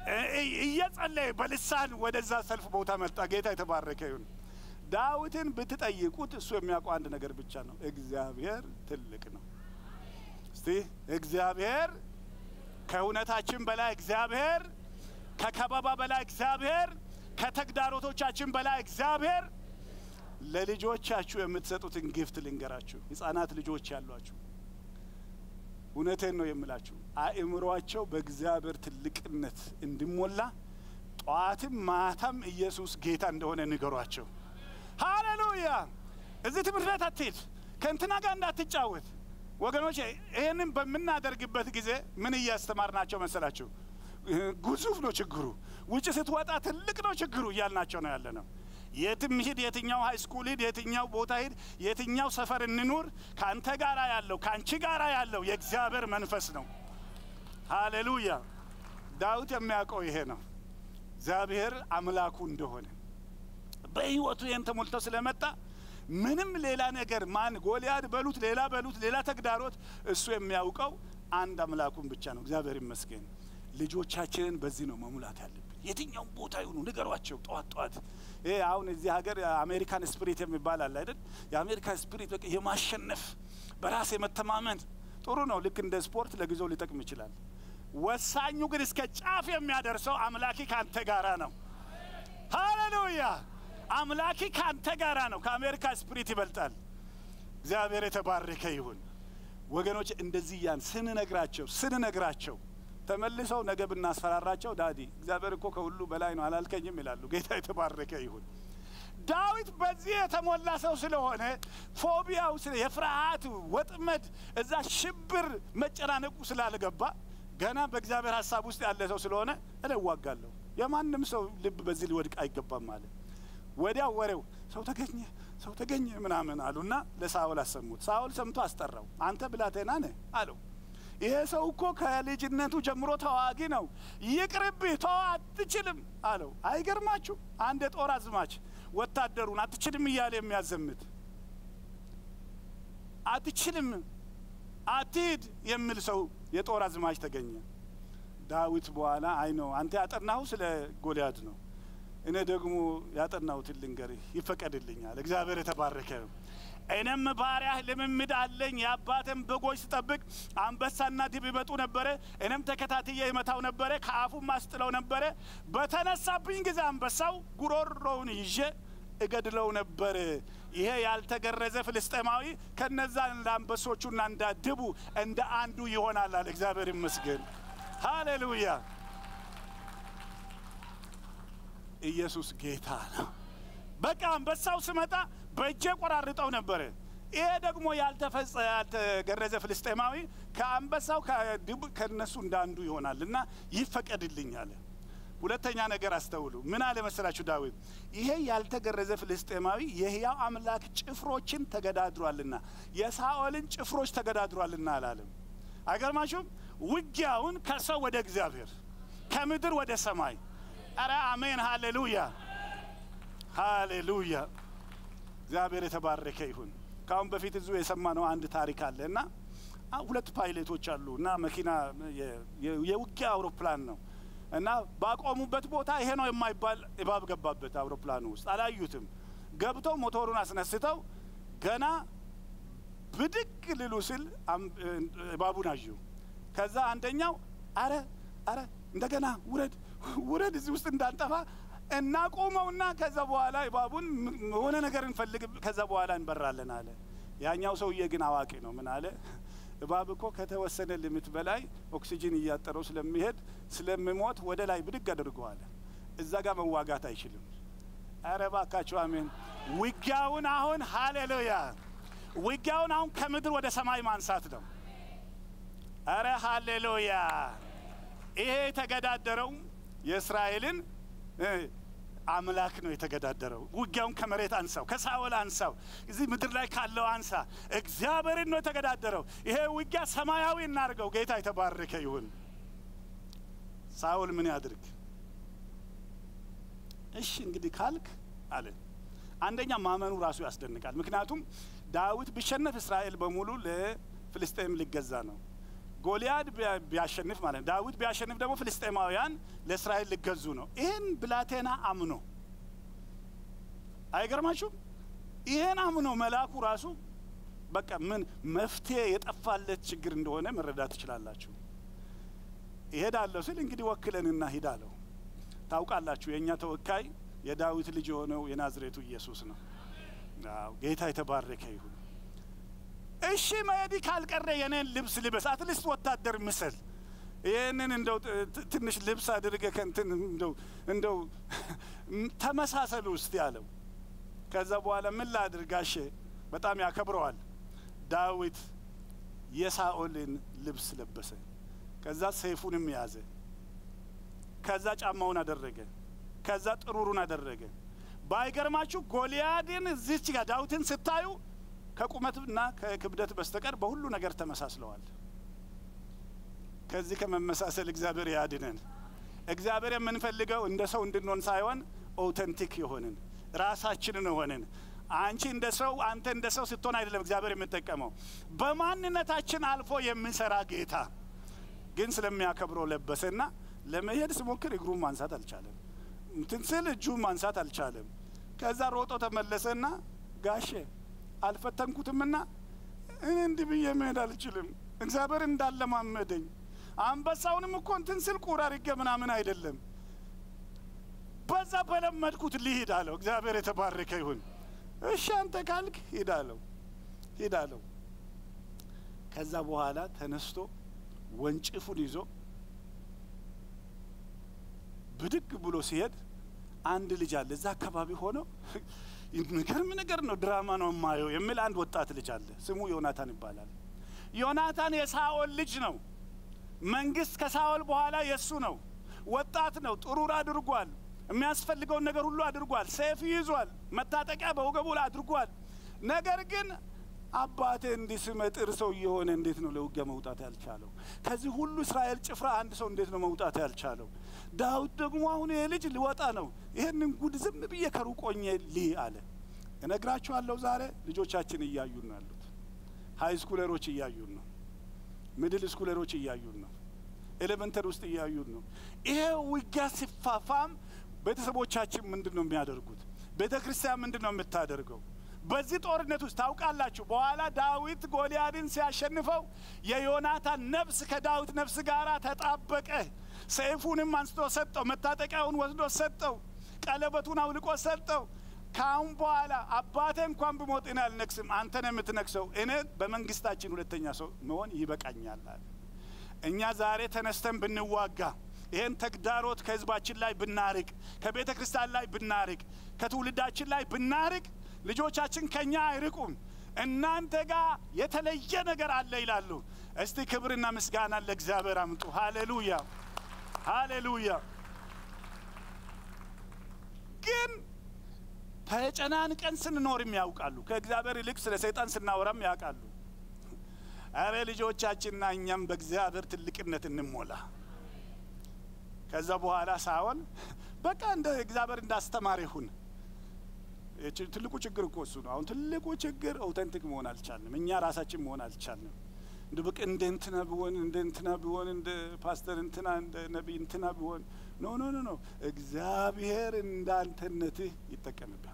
እየጸለየ በልሳን ወደዛ ሰልፍ ቦታ መጣ። ጌታ የተባረከ ይሁን። ዳዊትን ብትጠይቁት እሱ የሚያውቀው አንድ ነገር ብቻ ነው፣ እግዚአብሔር ትልቅ ነው። እስቲ እግዚአብሔር ከእውነታችን በላይ እግዚአብሔር ከከበባ በላይ እግዚአብሔር ከተግዳሮቶቻችን በላይ እግዚአብሔር ለልጆቻችሁ የምትሰጡትን ግፍት ልንገራችሁ። ሕፃናት ልጆች ያሏችሁ እውነቴን ነው የምላችሁ፣ አእምሯቸው በእግዚአብሔር ትልቅነት እንዲሞላ ጠዋትም ማታም ኢየሱስ ጌታ እንደሆነ ንገሯቸው። ሃሌሉያ! እዚህ ትምህርት ቤት አትሄድ፣ ከእንትና ጋር እንዳትጫወት። ወገኖች ይህንን በምናደርግበት ጊዜ ምን እያስተማርናቸው መሰላችሁ? ግዙፍ ነው ችግሩ። ውጭ ስትወጣ ትልቅ ነው ችግሩ እያልናቸው ነው ያለ ነው። የትም ሂድ፣ የትኛው ሀይ ስኩል ሂድ፣ የትኛው ቦታ ሂድ፣ የትኛው ሰፈር እንኑር፣ ከአንተ ጋራ ያለው ከአንቺ ጋራ ያለው የእግዚአብሔር መንፈስ ነው። ሃሌሉያ! ዳዊት የሚያውቀው ይሄ ነው፣ እግዚአብሔር አምላኩ እንደሆነ በሕይወቱ ይህን ተሞልቶ ስለመጣ ምንም ሌላ ነገር ማን ጎልያድ በሉት ሌላ በሉት ሌላ ተግዳሮት እሱ የሚያውቀው አንድ አምላኩን ብቻ ነው። እግዚአብሔር ይመስገን። ልጆቻችንን በዚህ ነው መሙላት ያለብን። የትኛውም ቦታ ይሁኑ ንገሯቸው። ጠዋት ጠዋት ይሄ አሁን እዚህ ሀገር አሜሪካን ስፒሪት የሚባል አለ አይደል? የአሜሪካን ስፒሪት በቃ የማሸነፍ በራስ የመተማመን ጥሩ ነው። ልክ እንደ ስፖርት ለጊዜው ሊጠቅም ይችላል። ወሳኙ ግን እስከ ጫፍ የሚያደርሰው አምላኪ ከአንተ ጋራ ነው። ሃሌሉያ! አምላኪ ከአንተ ጋራ ነው። ከአሜሪካ ስፒሪት ይበልጣል። እግዚአብሔር የተባረከ ይሁን። ወገኖች እንደዚህ ያን ስንነግራቸው ስንነግራቸው ተመልሰው ነገ ብናስፈራራቸው ዳዲ እግዚአብሔር እኮ ከሁሉ በላይ ነው አላልከኝም ይላሉ። ጌታ የተባረከ ይሁን። ዳዊት በዚህ የተሞላ ሰው ስለሆነ ፎቢያው የፍርሃት ወጥመድ እዛ ሽብር መጨናነቁ ስላልገባ ገና በእግዚአብሔር ሀሳብ ውስጥ ያለ ሰው ስለሆነ እኔ እዋጋለሁ። የማንም ሰው ልብ በዚህ ሊወድቅ አይገባም አለ። ወዲያው ወሬው ሰው ተገኘ ሰው ተገኘ ምናምን አሉና ለሳኦል አሰሙት። ሳኦል ሰምቶ አስጠራው። አንተ ብላቴና ነህ አለው። ይሄ ሰው እኮ ከልጅነቱ ጀምሮ ተዋጊ ነው፣ ይቅርብህ፣ ተው፣ አትችልም አለው። አይገርማችሁ? አንድ የጦር አዝማች ወታደሩን አትችልም እያለ የሚያዘምት አትችልም፣ አትሂድ የሚል ሰው የጦር አዝማች ተገኘ። ዳዊት በኋላ አይ ነው አንተ ያጠናሁ ስለ ጎልያድ ነው፣ እኔ ደግሞ ያጠናሁትን ልንገርህ፣ ይፈቀድልኛል። እግዚአብሔር የተባረከ እኔም ባሪያህ ልምምድ አለኝ። የአባቴን በጎች ስጠብቅ አንበሳና ድብ ይመጡ ነበረ። እኔም ተከታትዬ ይመታው ነበረ፣ ከአፉም ማስጥለው ነበረ። በተነሳብኝ ጊዜ አንበሳው ጉሮሮውን ይዤ እገድለው ነበር። ይሄ ያልተገረዘ ፍልስጤማዊ ከነዛ እንደ አንበሶቹና እንደ ድቡ እንደ አንዱ ይሆናል አለ። እግዚአብሔር ይመስገን። ሃሌሉያ! ኢየሱስ ጌታ ነው። በቃ አንበሳው ስመጣ በእጄ ቆራርጠው ነበረ። ይሄ ደግሞ ያልተፈጸ ያልተገረዘ ፍልስጤማዊ ከአንበሳው ከድቡ ከነሱ እንዳንዱ ይሆናል እና ይፈቀድልኝ አለ። ሁለተኛ ነገር አስተውሉ። ምን አለ መሰላችሁ ዳዊት? ይሄ ያልተገረዘ ፍልስጤማዊ የሕያው አምላክ ጭፍሮችን ተገዳድሯልና የሳኦልን ጭፍሮች ተገዳድሯልና አላለም። አይገርማችሁም? ውጊያውን ከሰው ወደ እግዚአብሔር ከምድር ወደ ሰማይ። አረ አሜን፣ ሃሌሉያ፣ ሃሌሉያ። እግዚአብሔር የተባረከ ይሁን። ከአሁን በፊት እዙ የሰማነው አንድ ታሪክ አለ እና ሁለት ፓይሌቶች አሉ እና መኪና የውጊያ አውሮፕላን ነው እና ባቆሙበት ቦታ ይሄ ነው የማይባል እባብ ገባበት አውሮፕላኑ ውስጥ። አላዩትም። ገብተው ሞቶሩን አስነስተው ገና ብድግ ልሉ ስል እባቡን አዩ። ከዛ አንደኛው አረ አረ እንደገና ውረድ ውረድ፣ እዚህ ውስጥ እንዳንጠፋ እናቆመውና ከዛ በኋላ እባቡን የሆነ ነገር እንፈልግ፣ ከዛ በኋላ እንበራለን አለ። ያኛው ሰውዬ ግን አዋቂ ነው። ምን አለ? እባብ እኮ ከተወሰነ ሊሚት በላይ ኦክሲጂን እያጠረው ስለሚሄድ ስለሚሞት ወደ ላይ ብድግ አድርገዋል። እዛ ጋር መዋጋት አይችልም። ኧረ እባካችሁ አሜን። ውጊያውን አሁን ሃሌሉያ፣ ውጊያውን አሁን ከምድር ወደ ሰማይ ማንሳት ነው። ኧረ ሃሌሉያ። ይሄ የተገዳደረው የእስራኤልን አምላክ ነው የተገዳደረው። ውጊያውን ከመሬት አንሳው፣ ከሳኦል አንሳው፣ እዚህ ምድር ላይ ካለው አንሳ። እግዚአብሔርን ነው የተገዳደረው። ይሄ ውጊያ ሰማያዊ እናድርገው። ጌታ የተባረከ ይሁን። ሳኦል ምን ያድርግ? እሺ እንግዲህ ካልክ አለ። አንደኛ ማመኑ ራሱ ያስደንቃል። ምክንያቱም ዳዊት ቢሸነፍ እስራኤል በሙሉ ለፍልስጤም ሊገዛ ነው። ጎልያድ ቢያሸንፍ ማለት ዳዊት ቢያሸንፍ ደግሞ ፍልስጤማውያን ለእስራኤል ሊገዙ ነው። ይህን ብላቴና አምኖ አይገርማችሁም? ይህን አምኖ መልአኩ ራሱ በቃ ምን መፍትሄ የጠፋለት ችግር እንደሆነ መረዳት ትችላላችሁ። ይሄዳለሁ ስል እንግዲህ ወክለንና ሂድ አለው። ታውቃላችሁ የእኛ ተወካይ የዳዊት ልጅ የሆነው የናዝሬቱ ኢየሱስ ነው። አዎ ጌታ የተባረከ ይሁን። እሺ መሄድ ካልቀረ የኔን ልብስ ልበስ፣ አትሊስት ወታደር ምስል። ይህንን እንደው ትንሽ ልብስ አድርገ ከንትን እንደው እንደው ተመሳሰሉ ውስጥ ያለው። ከዛ በኋላ ምን ላድርጋሼ በጣም ያከብረዋል። ዳዊት የሳኦልን ልብስ ለበሰ። ከዛ ሰይፉንም ያዘ። ከዛ ጫማውን አደረገ። ከዛ ጥሩሩን አደረገ። ባይገርማችሁ ጎልያድን እዚች ጋር ዳዊትን ስታዩ ከቁመትና ከክብደት በስተቀር በሁሉ ነገር ተመሳስለዋል። ከዚህ ከመመሳሰል እግዚአብሔር ያድነን። እግዚአብሔር የምንፈልገው እንደ ሰው እንድንሆን ሳይሆን ኦውተንቲክ የሆንን ራሳችንን ሆንን። አንቺ እንደ ሰው አንተ እንደ ሰው ስትሆን አይደለም እግዚአብሔር የምጠቀመው በማንነታችን አልፎ የሚሰራ ጌታ ግን ስለሚያከብረው ለበሰና ለመሄድ ስሞክር እግሩን ማንሳት አልቻለም። እንትን ስል እጁን ማንሳት አልቻለም። ከዛ ሮጦ ተመለሰና ጋሼ አልፈተንኩትምና እኔ እንዲህ ብዬ መሄድ አልችልም። እግዚአብሔር እንዳለማመደኝ አንበሳውንም እኮ እንትን ስል ቁር አድርጌ ምናምን አይደለም፣ በዛ በለመድኩት ልሂድ አለው። እግዚአብሔር የተባረከ ይሁን። እሺ አንተ ካልክ ሂድ አለው። ሂድ አለው። ከዛ በኋላ ተነስቶ ወንጭፉን ይዞ ብድግ ብሎ ሲሄድ አንድ ልጅ አለ እዛ አካባቢ ሆነው የሚገርም ነገር ነው፣ ድራማ ነው የማየው የሚል አንድ ወጣት ልጅ አለ። ስሙ ዮናታን ይባላል። ዮናታን የሳኦል ልጅ ነው። መንግስት ከሳኦል በኋላ የእሱ ነው። ወጣት ነው። ጥሩር አድርጓል። የሚያስፈልገውን ነገር ሁሉ አድርጓል። ሰይፍ ይዟል። መታጠቂያ በወገቡ ላይ አድርጓል። ነገር ግን አባቴ እንዲህ ስመጥር ሰው እየሆነ እንዴት ነው ለውጊያ መውጣት ያልቻለው? ከዚህ ሁሉ እስራኤል ጭፍራ አንድ ሰው እንዴት ነው መውጣት ያልቻለው? ዳዊት ደግሞ አሁን ይሄ ልጅ ሊወጣ ነው። ይህንን ጉድ ዝም ብዬ ከሩቆኜ ልይ አለ። እነግራችኋለሁ፣ ዛሬ ልጆቻችን እያዩን ነው ያሉት። ሀይ ስኩለሮች እያዩን ነው። ሚድል ስኩለሮች እያዩን ነው። ኤሌመንተሪ ውስጥ እያዩን ነው። ይሄ ውጊያ ሲፋፋም ቤተሰቦቻችን ምንድን ነው የሚያደርጉት? ቤተ ክርስቲያን ምንድን ነው የምታደርገው? በዚህ ጦርነት ውስጥ ታውቃላችሁ፣ በኋላ ዳዊት ጎልያድን ሲያሸንፈው የዮናታን ነፍስ ከዳዊት ነፍስ ጋር ተጣበቀ። ሰይፉንም አንስቶ ሰጠው፣ መታጠቂያውን ወስዶ ሰጠው፣ ቀለበቱን አውልቆ ሰጠው። ከአሁን በኋላ አባቴ እንኳን ብሞት እኔ አልነግስም፣ አንተ ነው የምትነግሰው። እኔ በመንግስታችን ሁለተኛ ሰው መሆን ይበቃኛል አለ። እኛ ዛሬ ተነስተን ብንዋጋ ይህን ተግዳሮት ከህዝባችን ላይ ብናርቅ፣ ከቤተ ክርስቲያን ላይ ብናርቅ፣ ከትውልዳችን ላይ ብናርቅ ልጆቻችን ከኛ አይርቁም። እናንተ ጋር የተለየ ነገር አለ ይላሉ። እስቲ ክብርና ምስጋና ለእግዚአብሔር አምጡ። ሃሌሉያ ሃሌሉያ። ግን ተጨናንቀን ስንኖርም ያውቃሉ። ከእግዚአብሔር ይልቅ ስለ ሰይጣን ስናወራም ያውቃሉ። አረ ልጆቻችንና እኛም በእግዚአብሔር ትልቅነት እንሞላ። ከዛ በኋላ ሳኦል በቃ እንደ እግዚአብሔር እንዳስተማር ይሁን። ትልቁ ችግር እኮ እሱ ነው። አሁን ትልቁ ችግር ኦውተንቲክ መሆን አልቻልንም። እኛ ራሳችን መሆን አልቻልንም። እንደ በቃ እንደ እንትና ቢሆን እንደ እንትና ቢሆን እንደ ፓስተር እንትና እንደ ነቢይ እንትና ቢሆን ኖ ኖ ኖ ኖ እግዚአብሔር እንዳንተነትህ ይጠቀምብሃል።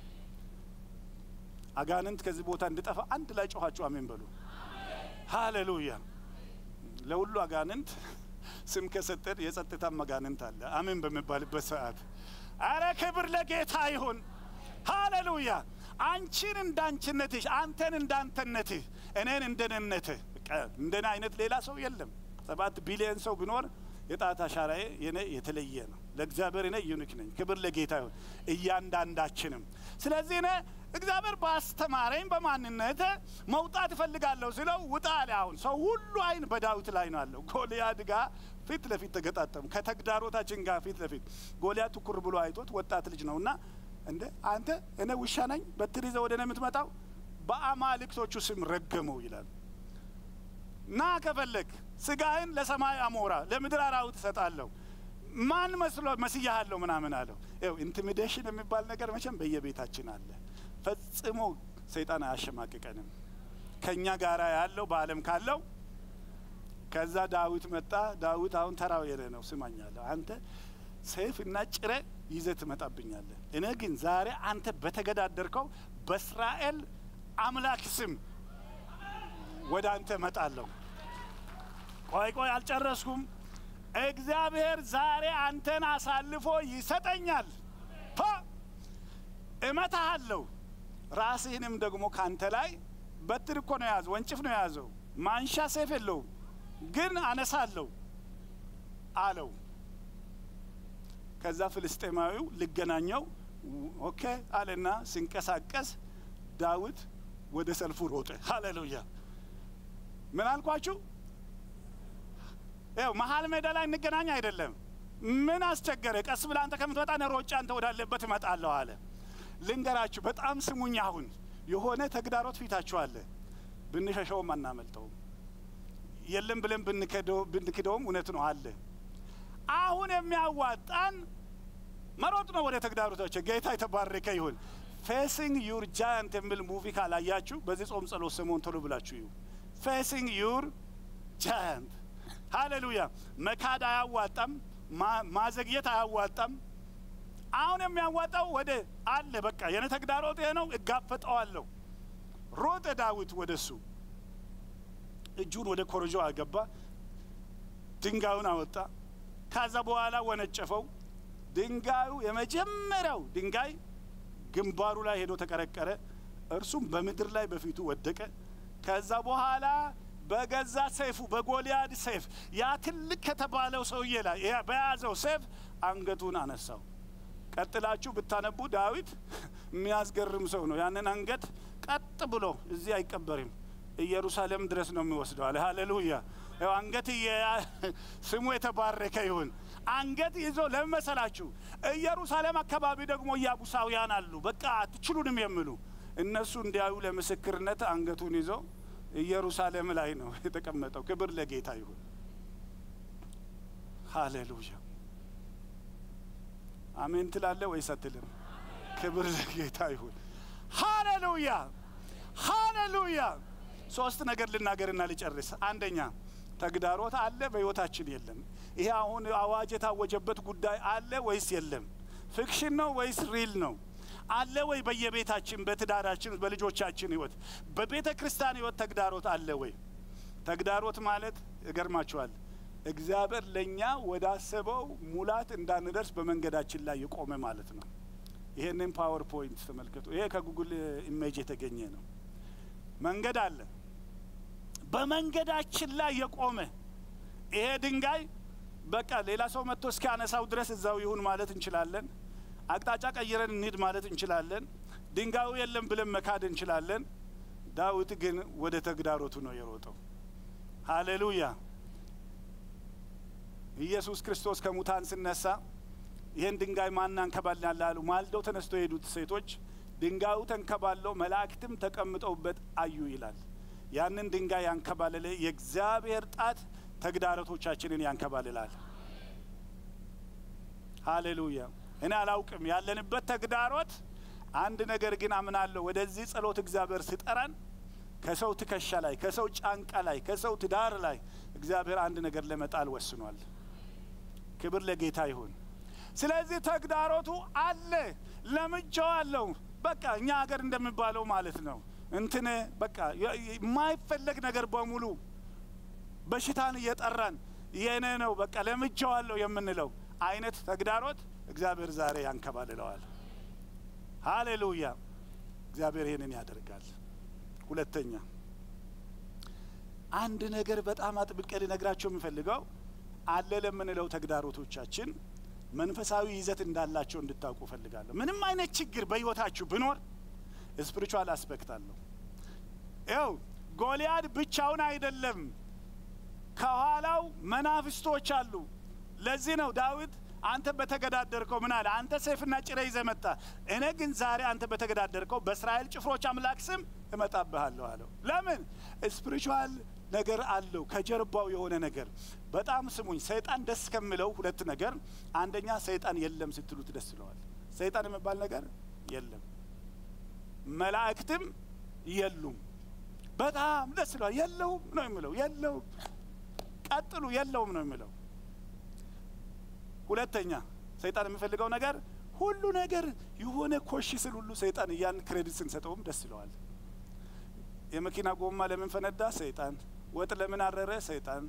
አጋንንት ከዚህ ቦታ እንድጠፋ አንድ ላይ ጮኋችሁ አሜን በሉ። ሃሌሉያ። ለሁሉ አጋንንት ስም ከሰጠን የጸጥታም አጋንንት አለ። አሜን በሚባልበት ሰዓት አረ ክብር ለጌታ ይሁን። ሃሌሉያ። አንቺን እንዳንችነትሽ፣ አንተን እንዳንተነትህ፣ እኔን እንደነነትህ። እንደኔ አይነት ሌላ ሰው የለም። ሰባት ቢሊዮን ሰው ቢኖር የጣት አሻራዬ የኔ የተለየ ነው። ለእግዚአብሔር እኔ ዩኒክ ነኝ። ክብር ለጌታ ይሁን። እያንዳንዳችንም ስለዚህ እኔ እግዚአብሔር ባስተማረኝ በማንነት መውጣት እፈልጋለሁ ስለው ውጣ አለ። አሁን ሰው ሁሉ አይን በዳዊት ላይ ነው አለው። ጎልያድ ጋር ፊት ለፊት ተገጣጠሙ። ከተግዳሮታችን ጋር ፊት ለፊት ጎልያድ ትኩር ብሎ አይቶት ወጣት ልጅ ነውና እንደ አንተ እኔ ውሻ ነኝ በትር ይዘህ ወደ እኔ የምትመጣው በአማልክቶቹ ስም ረገመው ይላል። ና ከፈለግ ስጋህን ለሰማይ አሞራ ለምድር አራዊት እሰጣለሁ። ማን መስሎ መስያሃለሁ ምናምን አለው። ይኸው ኢንቲሚዴሽን የሚባል ነገር መቼም በየቤታችን አለ። ፈጽሞ ሰይጣን አያሸማቅቀንም። ከእኛ ጋር ያለው በዓለም ካለው ከዛ ዳዊት መጣ። ዳዊት አሁን ተራው የኔ ነው። ስማኛለሁ አንተ ሰይፍ እና ጭሬ ይዘህ ትመጣብኛለህ። እኔ ግን ዛሬ አንተ በተገዳደርከው በእስራኤል አምላክ ስም ወደ አንተ እመጣለሁ። ቆይ ቆይ አልጨረስኩም። እግዚአብሔር ዛሬ አንተን አሳልፎ ይሰጠኛል። ፓ እመታሃለሁ። ራስህንም ደግሞ ካንተ ላይ በትር እኮ ነው የያዘው፣ ወንጭፍ ነው የያዘው። ማንሻ ሰይፍ የለውም፣ ግን አነሳለሁ አለው። ከዛ ፍልስጤማዊው ሊገናኘው ኦኬ አለና ሲንቀሳቀስ ዳዊት ወደ ሰልፉ ሮጠ። ሃሌሉያ! ምን አልኳችሁ? ያው መሀል ሜዳ ላይ እንገናኝ አይደለም። ምን አስቸገረ? ቀስ ብለህ አንተ ከምትመጣ እኔ ሮጬ አንተ ወዳለበት እመጣለሁ አለ። ልንገራችሁ፣ በጣም ስሙኝ። አሁን የሆነ ተግዳሮት ፊታችሁ አለ። ብንሸሸውም አናመልጠውም። የለም ብለን ብንክደውም እውነት ነው አለ። አሁን የሚያዋጣን መሮጥ ነው ወደ ተግዳሮቶች። ጌታ የተባረከ ይሁን። ፌሲንግ ዩር ጃያንት የሚል ሙቪ ካላያችሁ በዚህ ጾም ጸሎት ሰሞን ቶሎ ብላችሁ ይሁ ፌሲንግ ዩር ጃያንት ሃሌሉያ። መካድ አያዋጣም፣ ማዘግየት አያዋጣም። አሁን የሚያዋጣው ወደ አለ በቃ የኔ ተግዳሮት ይሄ ነው፣ እጋፈጠዋለሁ። ሮጠ ዳዊት ወደ እሱ እጁን ወደ ኮረጆ አገባ፣ ድንጋዩን አወጣ። ከዛ በኋላ ወነጨፈው። ድንጋዩ የመጀመሪያው ድንጋይ ግንባሩ ላይ ሄዶ ተቀረቀረ። እርሱም በምድር ላይ በፊቱ ወደቀ። ከዛ በኋላ በገዛ ሰይፉ በጎልያድ ሰይፍ ያ ትልቅ ከተባለው ሰውዬ ላይ በያዘው ሰይፍ አንገቱን አነሳው። ቀጥላችሁ ብታነቡ ዳዊት የሚያስገርም ሰው ነው። ያንን አንገት ቀጥ ብሎ እዚህ አይቀበርም፣ ኢየሩሳሌም ድረስ ነው የሚወስደው አለ። ሃሌሉያ! ያው አንገት ስሙ የተባረከ ይሁን። አንገት ይዞ ለምን መሰላችሁ? ኢየሩሳሌም አካባቢ ደግሞ ኢያቡሳውያን አሉ፣ በቃ አትችሉንም የሚሉ እነሱ እንዲያዩ ለምስክርነት አንገቱን ይዞ ኢየሩሳሌም ላይ ነው የተቀመጠው። ክብር ለጌታ ይሁን። ሃሌሉያ አሜን ትላለ ወይስ አትልም? ክብር ለጌታ ይሁን። ሃሌሉያ ሃሌሉያ። ሶስት ነገር ልናገርና ልጨርስ። አንደኛ ተግዳሮት አለ በህይወታችን የለም። ይሄ አሁን አዋጅ የታወጀበት ጉዳይ አለ ወይስ የለም? ፊክሽን ነው ወይስ ሪል ነው? አለ ወይ? በየቤታችን በትዳራችን፣ በልጆቻችን ህይወት፣ በቤተ ክርስቲያን ህይወት ተግዳሮት አለ ወይ? ተግዳሮት ማለት እገርማችኋል፣ እግዚአብሔር ለእኛ ወዳሰበው ሙላት እንዳንደርስ በመንገዳችን ላይ የቆመ ማለት ነው። ይሄንን ፓወር ፖይንት ተመልከቱ። ይሄ ከጉግል ኢሜጅ የተገኘ ነው። መንገድ አለ፣ በመንገዳችን ላይ የቆመ ይሄ ድንጋይ በቃ ሌላ ሰው መጥቶ እስኪያነሳው ድረስ እዛው ይሁን ማለት እንችላለን። አቅጣጫ ቀይረን እንሂድ ማለት እንችላለን። ድንጋዩ የለም ብለን መካድ እንችላለን። ዳዊት ግን ወደ ተግዳሮቱ ነው የሮጠው። ሃሌሉያ! ኢየሱስ ክርስቶስ ከሙታን ሲነሳ ይህን ድንጋይ ማን አንከባልናል አሉ። ማልደው ተነስቶ የሄዱት ሴቶች ድንጋዩ ተንከባለው መላእክትም ተቀምጠውበት አዩ ይላል። ያንን ድንጋይ ያንከባለለ የእግዚአብሔር ጣት ተግዳሮቶቻችንን ያንከባልላል። ሃሌሉያ! እኔ አላውቅም ያለንበት ተግዳሮት። አንድ ነገር ግን አምናለሁ። ወደዚህ ጸሎት እግዚአብሔር ሲጠራን ከሰው ትከሻ ላይ፣ ከሰው ጫንቃ ላይ፣ ከሰው ትዳር ላይ እግዚአብሔር አንድ ነገር ለመጣል ወስኗል። ክብር ለጌታ ይሁን። ስለዚህ ተግዳሮቱ አለ፣ ለምጄዋለሁ። በቃ እኛ ሀገር እንደሚባለው ማለት ነው እንትን በቃ የማይፈለግ ነገር በሙሉ በሽታን እየጠራን የኔ ነው በቃ ለምጄዋለሁ የምንለው አይነት ተግዳሮት እግዚአብሔር ዛሬ ያንከባልለዋል። ሃሌሉያ! እግዚአብሔር ይህንን ያደርጋል። ሁለተኛ አንድ ነገር በጣም አጥብቄ ልነግራቸው የምፈልገው አለ ለምንለው ተግዳሮቶቻችን መንፈሳዊ ይዘት እንዳላቸው እንድታውቁ እፈልጋለሁ። ምንም አይነት ችግር በሕይወታችሁ ብኖር ስፒሪቹዋል አስፔክት አለው። ይኸው ጎልያድ ብቻውን አይደለም፣ ከኋላው መናፍስቶች አሉ። ለዚህ ነው ዳዊት አንተ በተገዳደርከው ምን አለ? አንተ ሰይፍና ጭሬ ይዘህ መጣ፣ እኔ ግን ዛሬ አንተ በተገዳደርከው በእስራኤል ጭፍሮች አምላክ ስም እመጣብሃለሁ አለው። ለምን? ስፒሪቹዋል ነገር አለው ከጀርባው የሆነ ነገር። በጣም ስሙኝ፣ ሰይጣን ደስ ከሚለው ሁለት ነገር፣ አንደኛ ሰይጣን የለም ስትሉት ደስ ይለዋል። ሰይጣን የሚባል ነገር የለም፣ መላእክትም የሉም። በጣም ደስ ይለዋል። የለውም ነው የሚለው። የለውም ቀጥሉ፣ የለውም ነው የሚለው። ሁለተኛ ሰይጣን የሚፈልገው ነገር ሁሉ ነገር የሆነ ኮሽ ስል ሁሉ ሰይጣን እያን ክሬዲት ስንሰጠውም ደስ ይለዋል። የመኪና ጎማ ለምን ፈነዳ? ሰይጣን። ወጥ ለምን አረረ? ሰይጣን።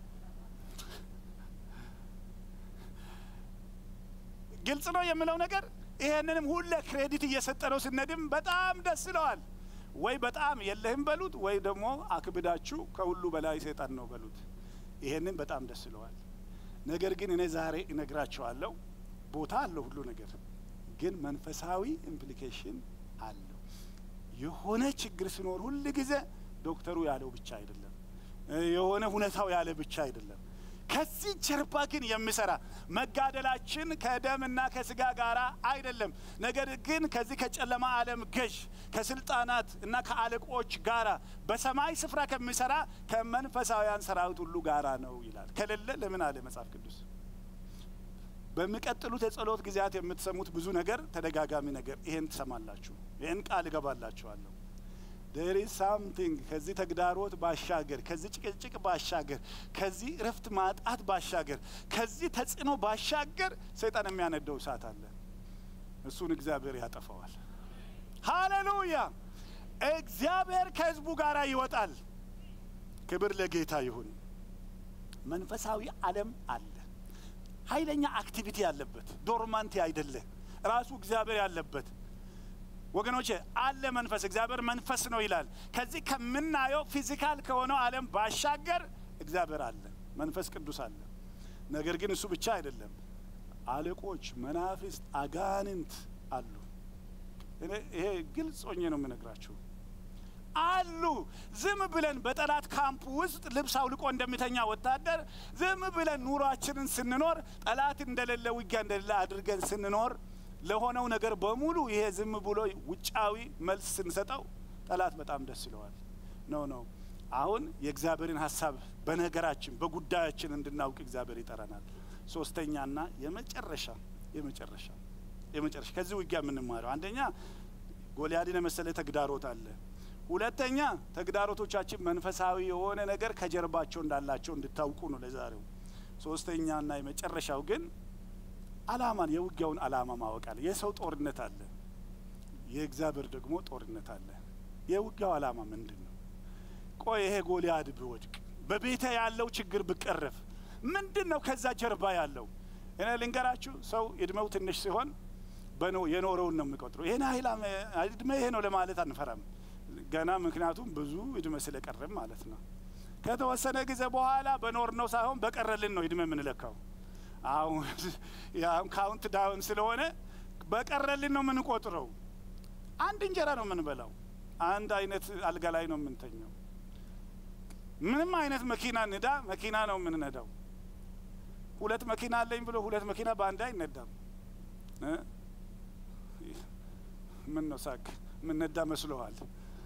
ግልጽ ነው የምለው ነገር። ይሄንንም ሁለ ክሬዲት እየሰጠነው ስነድም በጣም ደስ ይለዋል። ወይ በጣም የለህም በሉት፣ ወይ ደግሞ አክብዳችሁ ከሁሉ በላይ ሰይጣን ነው በሉት። ይሄንን በጣም ደስ ይለዋል። ነገር ግን እኔ ዛሬ እነግራቸዋለሁ። ቦታ አለው ሁሉ ነገር ግን መንፈሳዊ ኢምፕሊኬሽን አለው። የሆነ ችግር ሲኖር ሁል ጊዜ ዶክተሩ ያለው ብቻ አይደለም፣ የሆነ ሁኔታው ያለ ብቻ አይደለም። ከዚህ ጀርባ ግን የሚሰራ መጋደላችን ከደምና ከስጋ ጋር አይደለም። ነገር ግን ከዚህ ከጨለማ ዓለም ገዥ ከስልጣናት እና ከአለቆች ጋራ በሰማይ ስፍራ ከሚሰራ ከመንፈሳውያን ሰራዊት ሁሉ ጋራ ነው ይላል። ከሌለ ለምን አለ መጽሐፍ ቅዱስ? በሚቀጥሉት የጸሎት ጊዜያት የምትሰሙት ብዙ ነገር ተደጋጋሚ ነገር ይሄን ትሰማላችሁ። ይህን ቃል እገባላችኋለሁ። ዴር ኢዝ ሳምቲንግ ከዚህ ተግዳሮት ባሻገር ከዚህ ጭቅጭቅ ባሻገር ከዚህ እረፍት ማጣት ባሻገር ከዚህ ተጽዕኖ ባሻገር ሰይጣን የሚያነደው እሳት አለ። እሱን እግዚአብሔር ያጠፋዋል። ሃሌሉያ! እግዚአብሔር ከህዝቡ ጋር ይወጣል። ክብር ለጌታ ይሁን። መንፈሳዊ ዓለም አለ፣ ኃይለኛ አክቲቪቲ ያለበት ዶርማንቲ አይደለ፣ ራሱ እግዚአብሔር ያለበት ወገኖቼ አለ መንፈስ። እግዚአብሔር መንፈስ ነው ይላል። ከዚህ ከምናየው ፊዚካል ከሆነው ዓለም ባሻገር እግዚአብሔር አለ፣ መንፈስ ቅዱስ አለ። ነገር ግን እሱ ብቻ አይደለም፣ አለቆች፣ መናፍስት፣ አጋንንት አሉ። እኔ ይሄ ግልጽ ሆኜ ነው የምነግራችሁ አሉ። ዝም ብለን በጠላት ካምፕ ውስጥ ልብስ አውልቆ እንደሚተኛ ወታደር ዝም ብለን ኑሯችንን ስንኖር ጠላት እንደሌለ ውጊያ እንደሌለ አድርገን ስንኖር ለሆነው ነገር በሙሉ ይሄ ዝም ብሎ ውጫዊ መልስ ስንሰጠው ጠላት በጣም ደስ ይለዋል። ኖ ኖ አሁን የእግዚአብሔርን ሀሳብ በነገራችን በጉዳያችን እንድናውቅ እግዚአብሔር ይጠራናል። ሶስተኛና የመጨረሻ የመጨረሻ የመጨረሻ ከዚህ ውጊያ የምንማረው አንደኛ ጎልያድን የመሰለ ተግዳሮት አለ። ሁለተኛ ተግዳሮቶቻችን መንፈሳዊ የሆነ ነገር ከጀርባቸው እንዳላቸው እንድታውቁ ነው ለዛሬው። ሶስተኛና የመጨረሻው ግን አላማን የውጊያውን አላማ ማወቅ አለ። የሰው ጦርነት አለ፣ የእግዚአብሔር ደግሞ ጦርነት አለ። የውጊያው አላማ ምንድን ነው? ቆይ ይሄ ጎልያድ ቢወድቅ በቤተ ያለው ችግር ብቀረፍ ምንድን ነው ከዛ ጀርባ ያለው? እኔ ልንገራችሁ፣ ሰው እድሜው ትንሽ ሲሆን የኖረውን ነው የሚቆጥረው። ይህን ያህል እድሜ ይሄ ነው ለማለት አንፈራም ገና ምክንያቱም ብዙ እድሜ ስለቀረም ማለት ነው። ከተወሰነ ጊዜ በኋላ በኖር ነው ሳይሆን በቀረልን ነው እድሜ የምንለካው። አሁን ካውንት ዳውን ስለሆነ በቀረልን ነው የምንቆጥረው። አንድ እንጀራ ነው የምንበላው። አንድ አይነት አልጋ ላይ ነው የምንተኘው። ምንም አይነት መኪና ንዳ መኪና ነው የምንነዳው። ሁለት መኪና አለኝ ብሎ ሁለት መኪና በአንድ አይነዳም። ምን ነው ሳቅ ምነዳ መስሎሃል?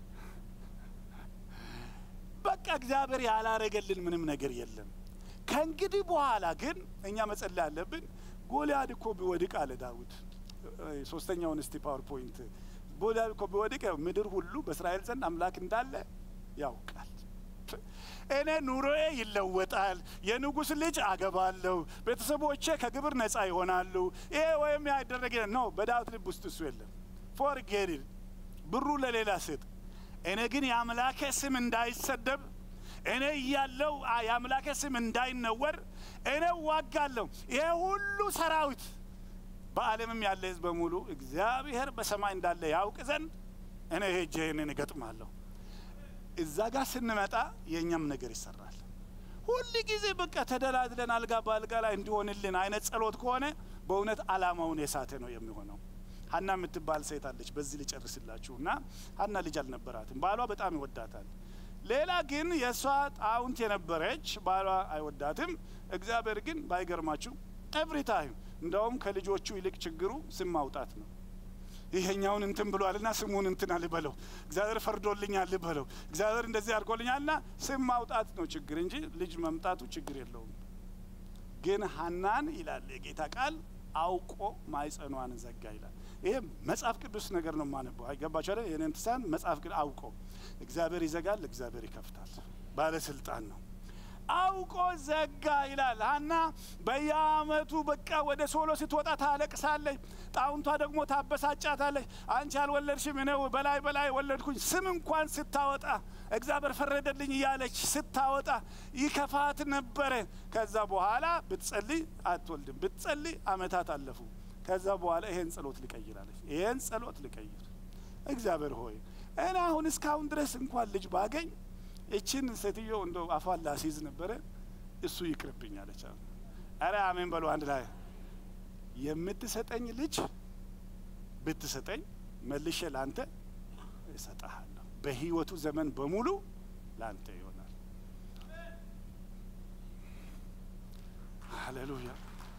በቃ እግዚአብሔር ያላረገልን ምንም ነገር የለም። ከእንግዲህ በኋላ ግን እኛ መጸለይ አለብን። ጎልያድ እኮ ቢወድቅ አለ ዳዊት። ሶስተኛውን እስቲ ፓወርፖይንት ጎልያድ እኮ ቢወድቅ ምድር ሁሉ በእስራኤል ዘንድ አምላክ እንዳለ ያውቃል። እኔ ኑሮዬ ይለወጣል፣ የንጉሥ ልጅ አገባለሁ፣ ቤተሰቦቼ ከግብር ነጻ ይሆናሉ። ይሄ ወይም ያደረገ ነው። በዳዊት ልብ ውስጥ እሱ የለም። ፎርጌድ ብሩ ለሌላ ስጥ። እኔ ግን የአምላኬ ስም እንዳይሰደብ እኔ እያለው የአምላኬ ስም እንዳይነወር እኔ ዋጋለሁ። ይሄ ሁሉ ሰራዊት በዓለምም ያለ ሕዝብ በሙሉ እግዚአብሔር በሰማይ እንዳለ ያውቅ ዘንድ እኔ ሄጄ ይህንን እገጥማለሁ። እዛ ጋር ስንመጣ የእኛም ነገር ይሰራል። ሁል ጊዜ በቃ ተደላድለን አልጋ በአልጋ ላይ እንዲሆንልን አይነት ጸሎት ከሆነ በእውነት አላማውን የሳተ ነው የሚሆነው። ሀና የምትባል ሴት አለች። በዚህ ልጨርስላችሁ እና ሀና ልጅ አልነበራትም። ባሏ በጣም ይወዳታል። ሌላ ግን የእሷ ጣውንት የነበረች ባሏ አይወዳትም። እግዚአብሔር ግን ባይገርማችሁ ኤቭሪ ታይም እንደውም ከልጆቹ ይልቅ ችግሩ ስም ማውጣት ነው። ይሄኛውን እንትን ብሏልና ስሙን እንትን አልበለው፣ እግዚአብሔር ፈርዶልኛል ልበለው፣ እግዚአብሔር እንደዚህ አድርጎልኛልና ስም ማውጣት ነው ችግር እንጂ ልጅ መምጣቱ ችግር የለውም። ግን ሀናን ይላል የጌታ ቃል አውቆ ማይጸኗን ዘጋ ይላል። ይሄ መጽሐፍ ቅዱስ ነገር ነው የማነበው። አይገባቸው አይደል? ይህን እንትሳን መጽሐፍ ቅዱስ አውቆ እግዚአብሔር ይዘጋል፣ እግዚአብሔር ይከፍታል። ባለስልጣን ነው። አውቆ ዘጋ ይላል። ሀና በየአመቱ በቃ ወደ ሶሎ ስትወጣ ታለቅሳለች። ጣውንቷ ደግሞ ታበሳጫታለች። አንቺ አልወለድሽም እኔ በላይ በላይ ወለድኩኝ። ስም እንኳን ስታወጣ እግዚአብሔር ፈረደልኝ እያለች ስታወጣ ይከፋት ነበረ። ከዛ በኋላ ብትጸልይ አትወልድም፣ ብትጸልይ አመታት አለፉ። ከዛ በኋላ ይሄን ጸሎት ልቀይራለች። ይሄን ጸሎት ልቀይር እግዚአብሔር ሆይ እኔ አሁን እስካሁን ድረስ እንኳን ልጅ ባገኝ እችን ሴትዮ እንደ አፏን ላሲዝ ነበረ፣ እሱ ይቅርብኝ አለች። አረ አሜን በሉ አንድ ላይ። የምትሰጠኝ ልጅ ብትሰጠኝ መልሼ ላንተ እሰጠሃለሁ፣ በህይወቱ ዘመን በሙሉ ላንተ ይሆናል። ሃሌሉያ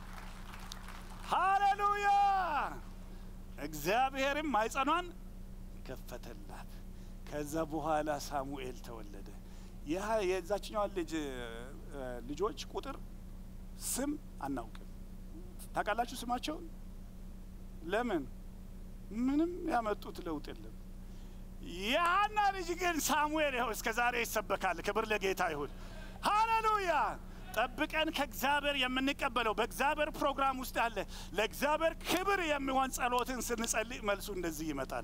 ሃሌሉያ። እግዚአብሔርም ማይጸኗን ከፈተላት። ከዛ በኋላ ሳሙኤል ተወለደ። ይህ የዛችኛዋን ልጅ ልጆች ቁጥር ስም አናውቅም። ታውቃላችሁ ስማቸውን? ለምን? ምንም ያመጡት ለውጥ የለም። የሀና ልጅ ግን ሳሙኤል ይኸው እስከ ዛሬ ይሰበካል። ክብር ለጌታ ይሁን። ሃሌሉያ። ጠብቀን ከእግዚአብሔር የምንቀበለው በእግዚአብሔር ፕሮግራም ውስጥ ያለ ለእግዚአብሔር ክብር የሚሆን ጸሎትን ስንጸልይ መልሱ እንደዚህ ይመጣል።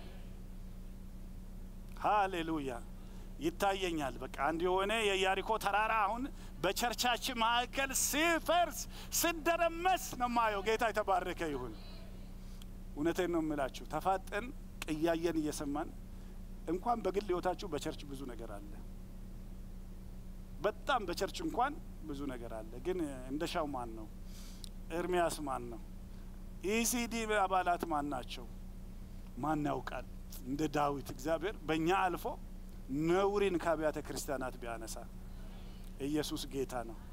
ሃሌሉያ ይታየኛል። በቃ አንድ የሆነ የኢያሪኮ ተራራ አሁን በቸርቻችን መካከል ሲፈርስ ስደረመስ ነው ማየው። ጌታ የተባረከ ይሁን። እውነቴን ነው የምላችሁ። ተፋጠን ቅያየን እየሰማን እንኳን በግል ህይወታችሁ በቸርች ብዙ ነገር አለ። በጣም በቸርች እንኳን ብዙ ነገር አለ። ግን እንደሻው ማን ነው? ኤርሚያስ ማን ነው? ኢሲዲ አባላት ማን ናቸው? ማን ያውቃል? እንደ ዳዊት እግዚአብሔር በእኛ አልፎ ነውሪን ከአብያተ ክርስቲያናት ቢያነሳ ኢየሱስ ጌታ ነው።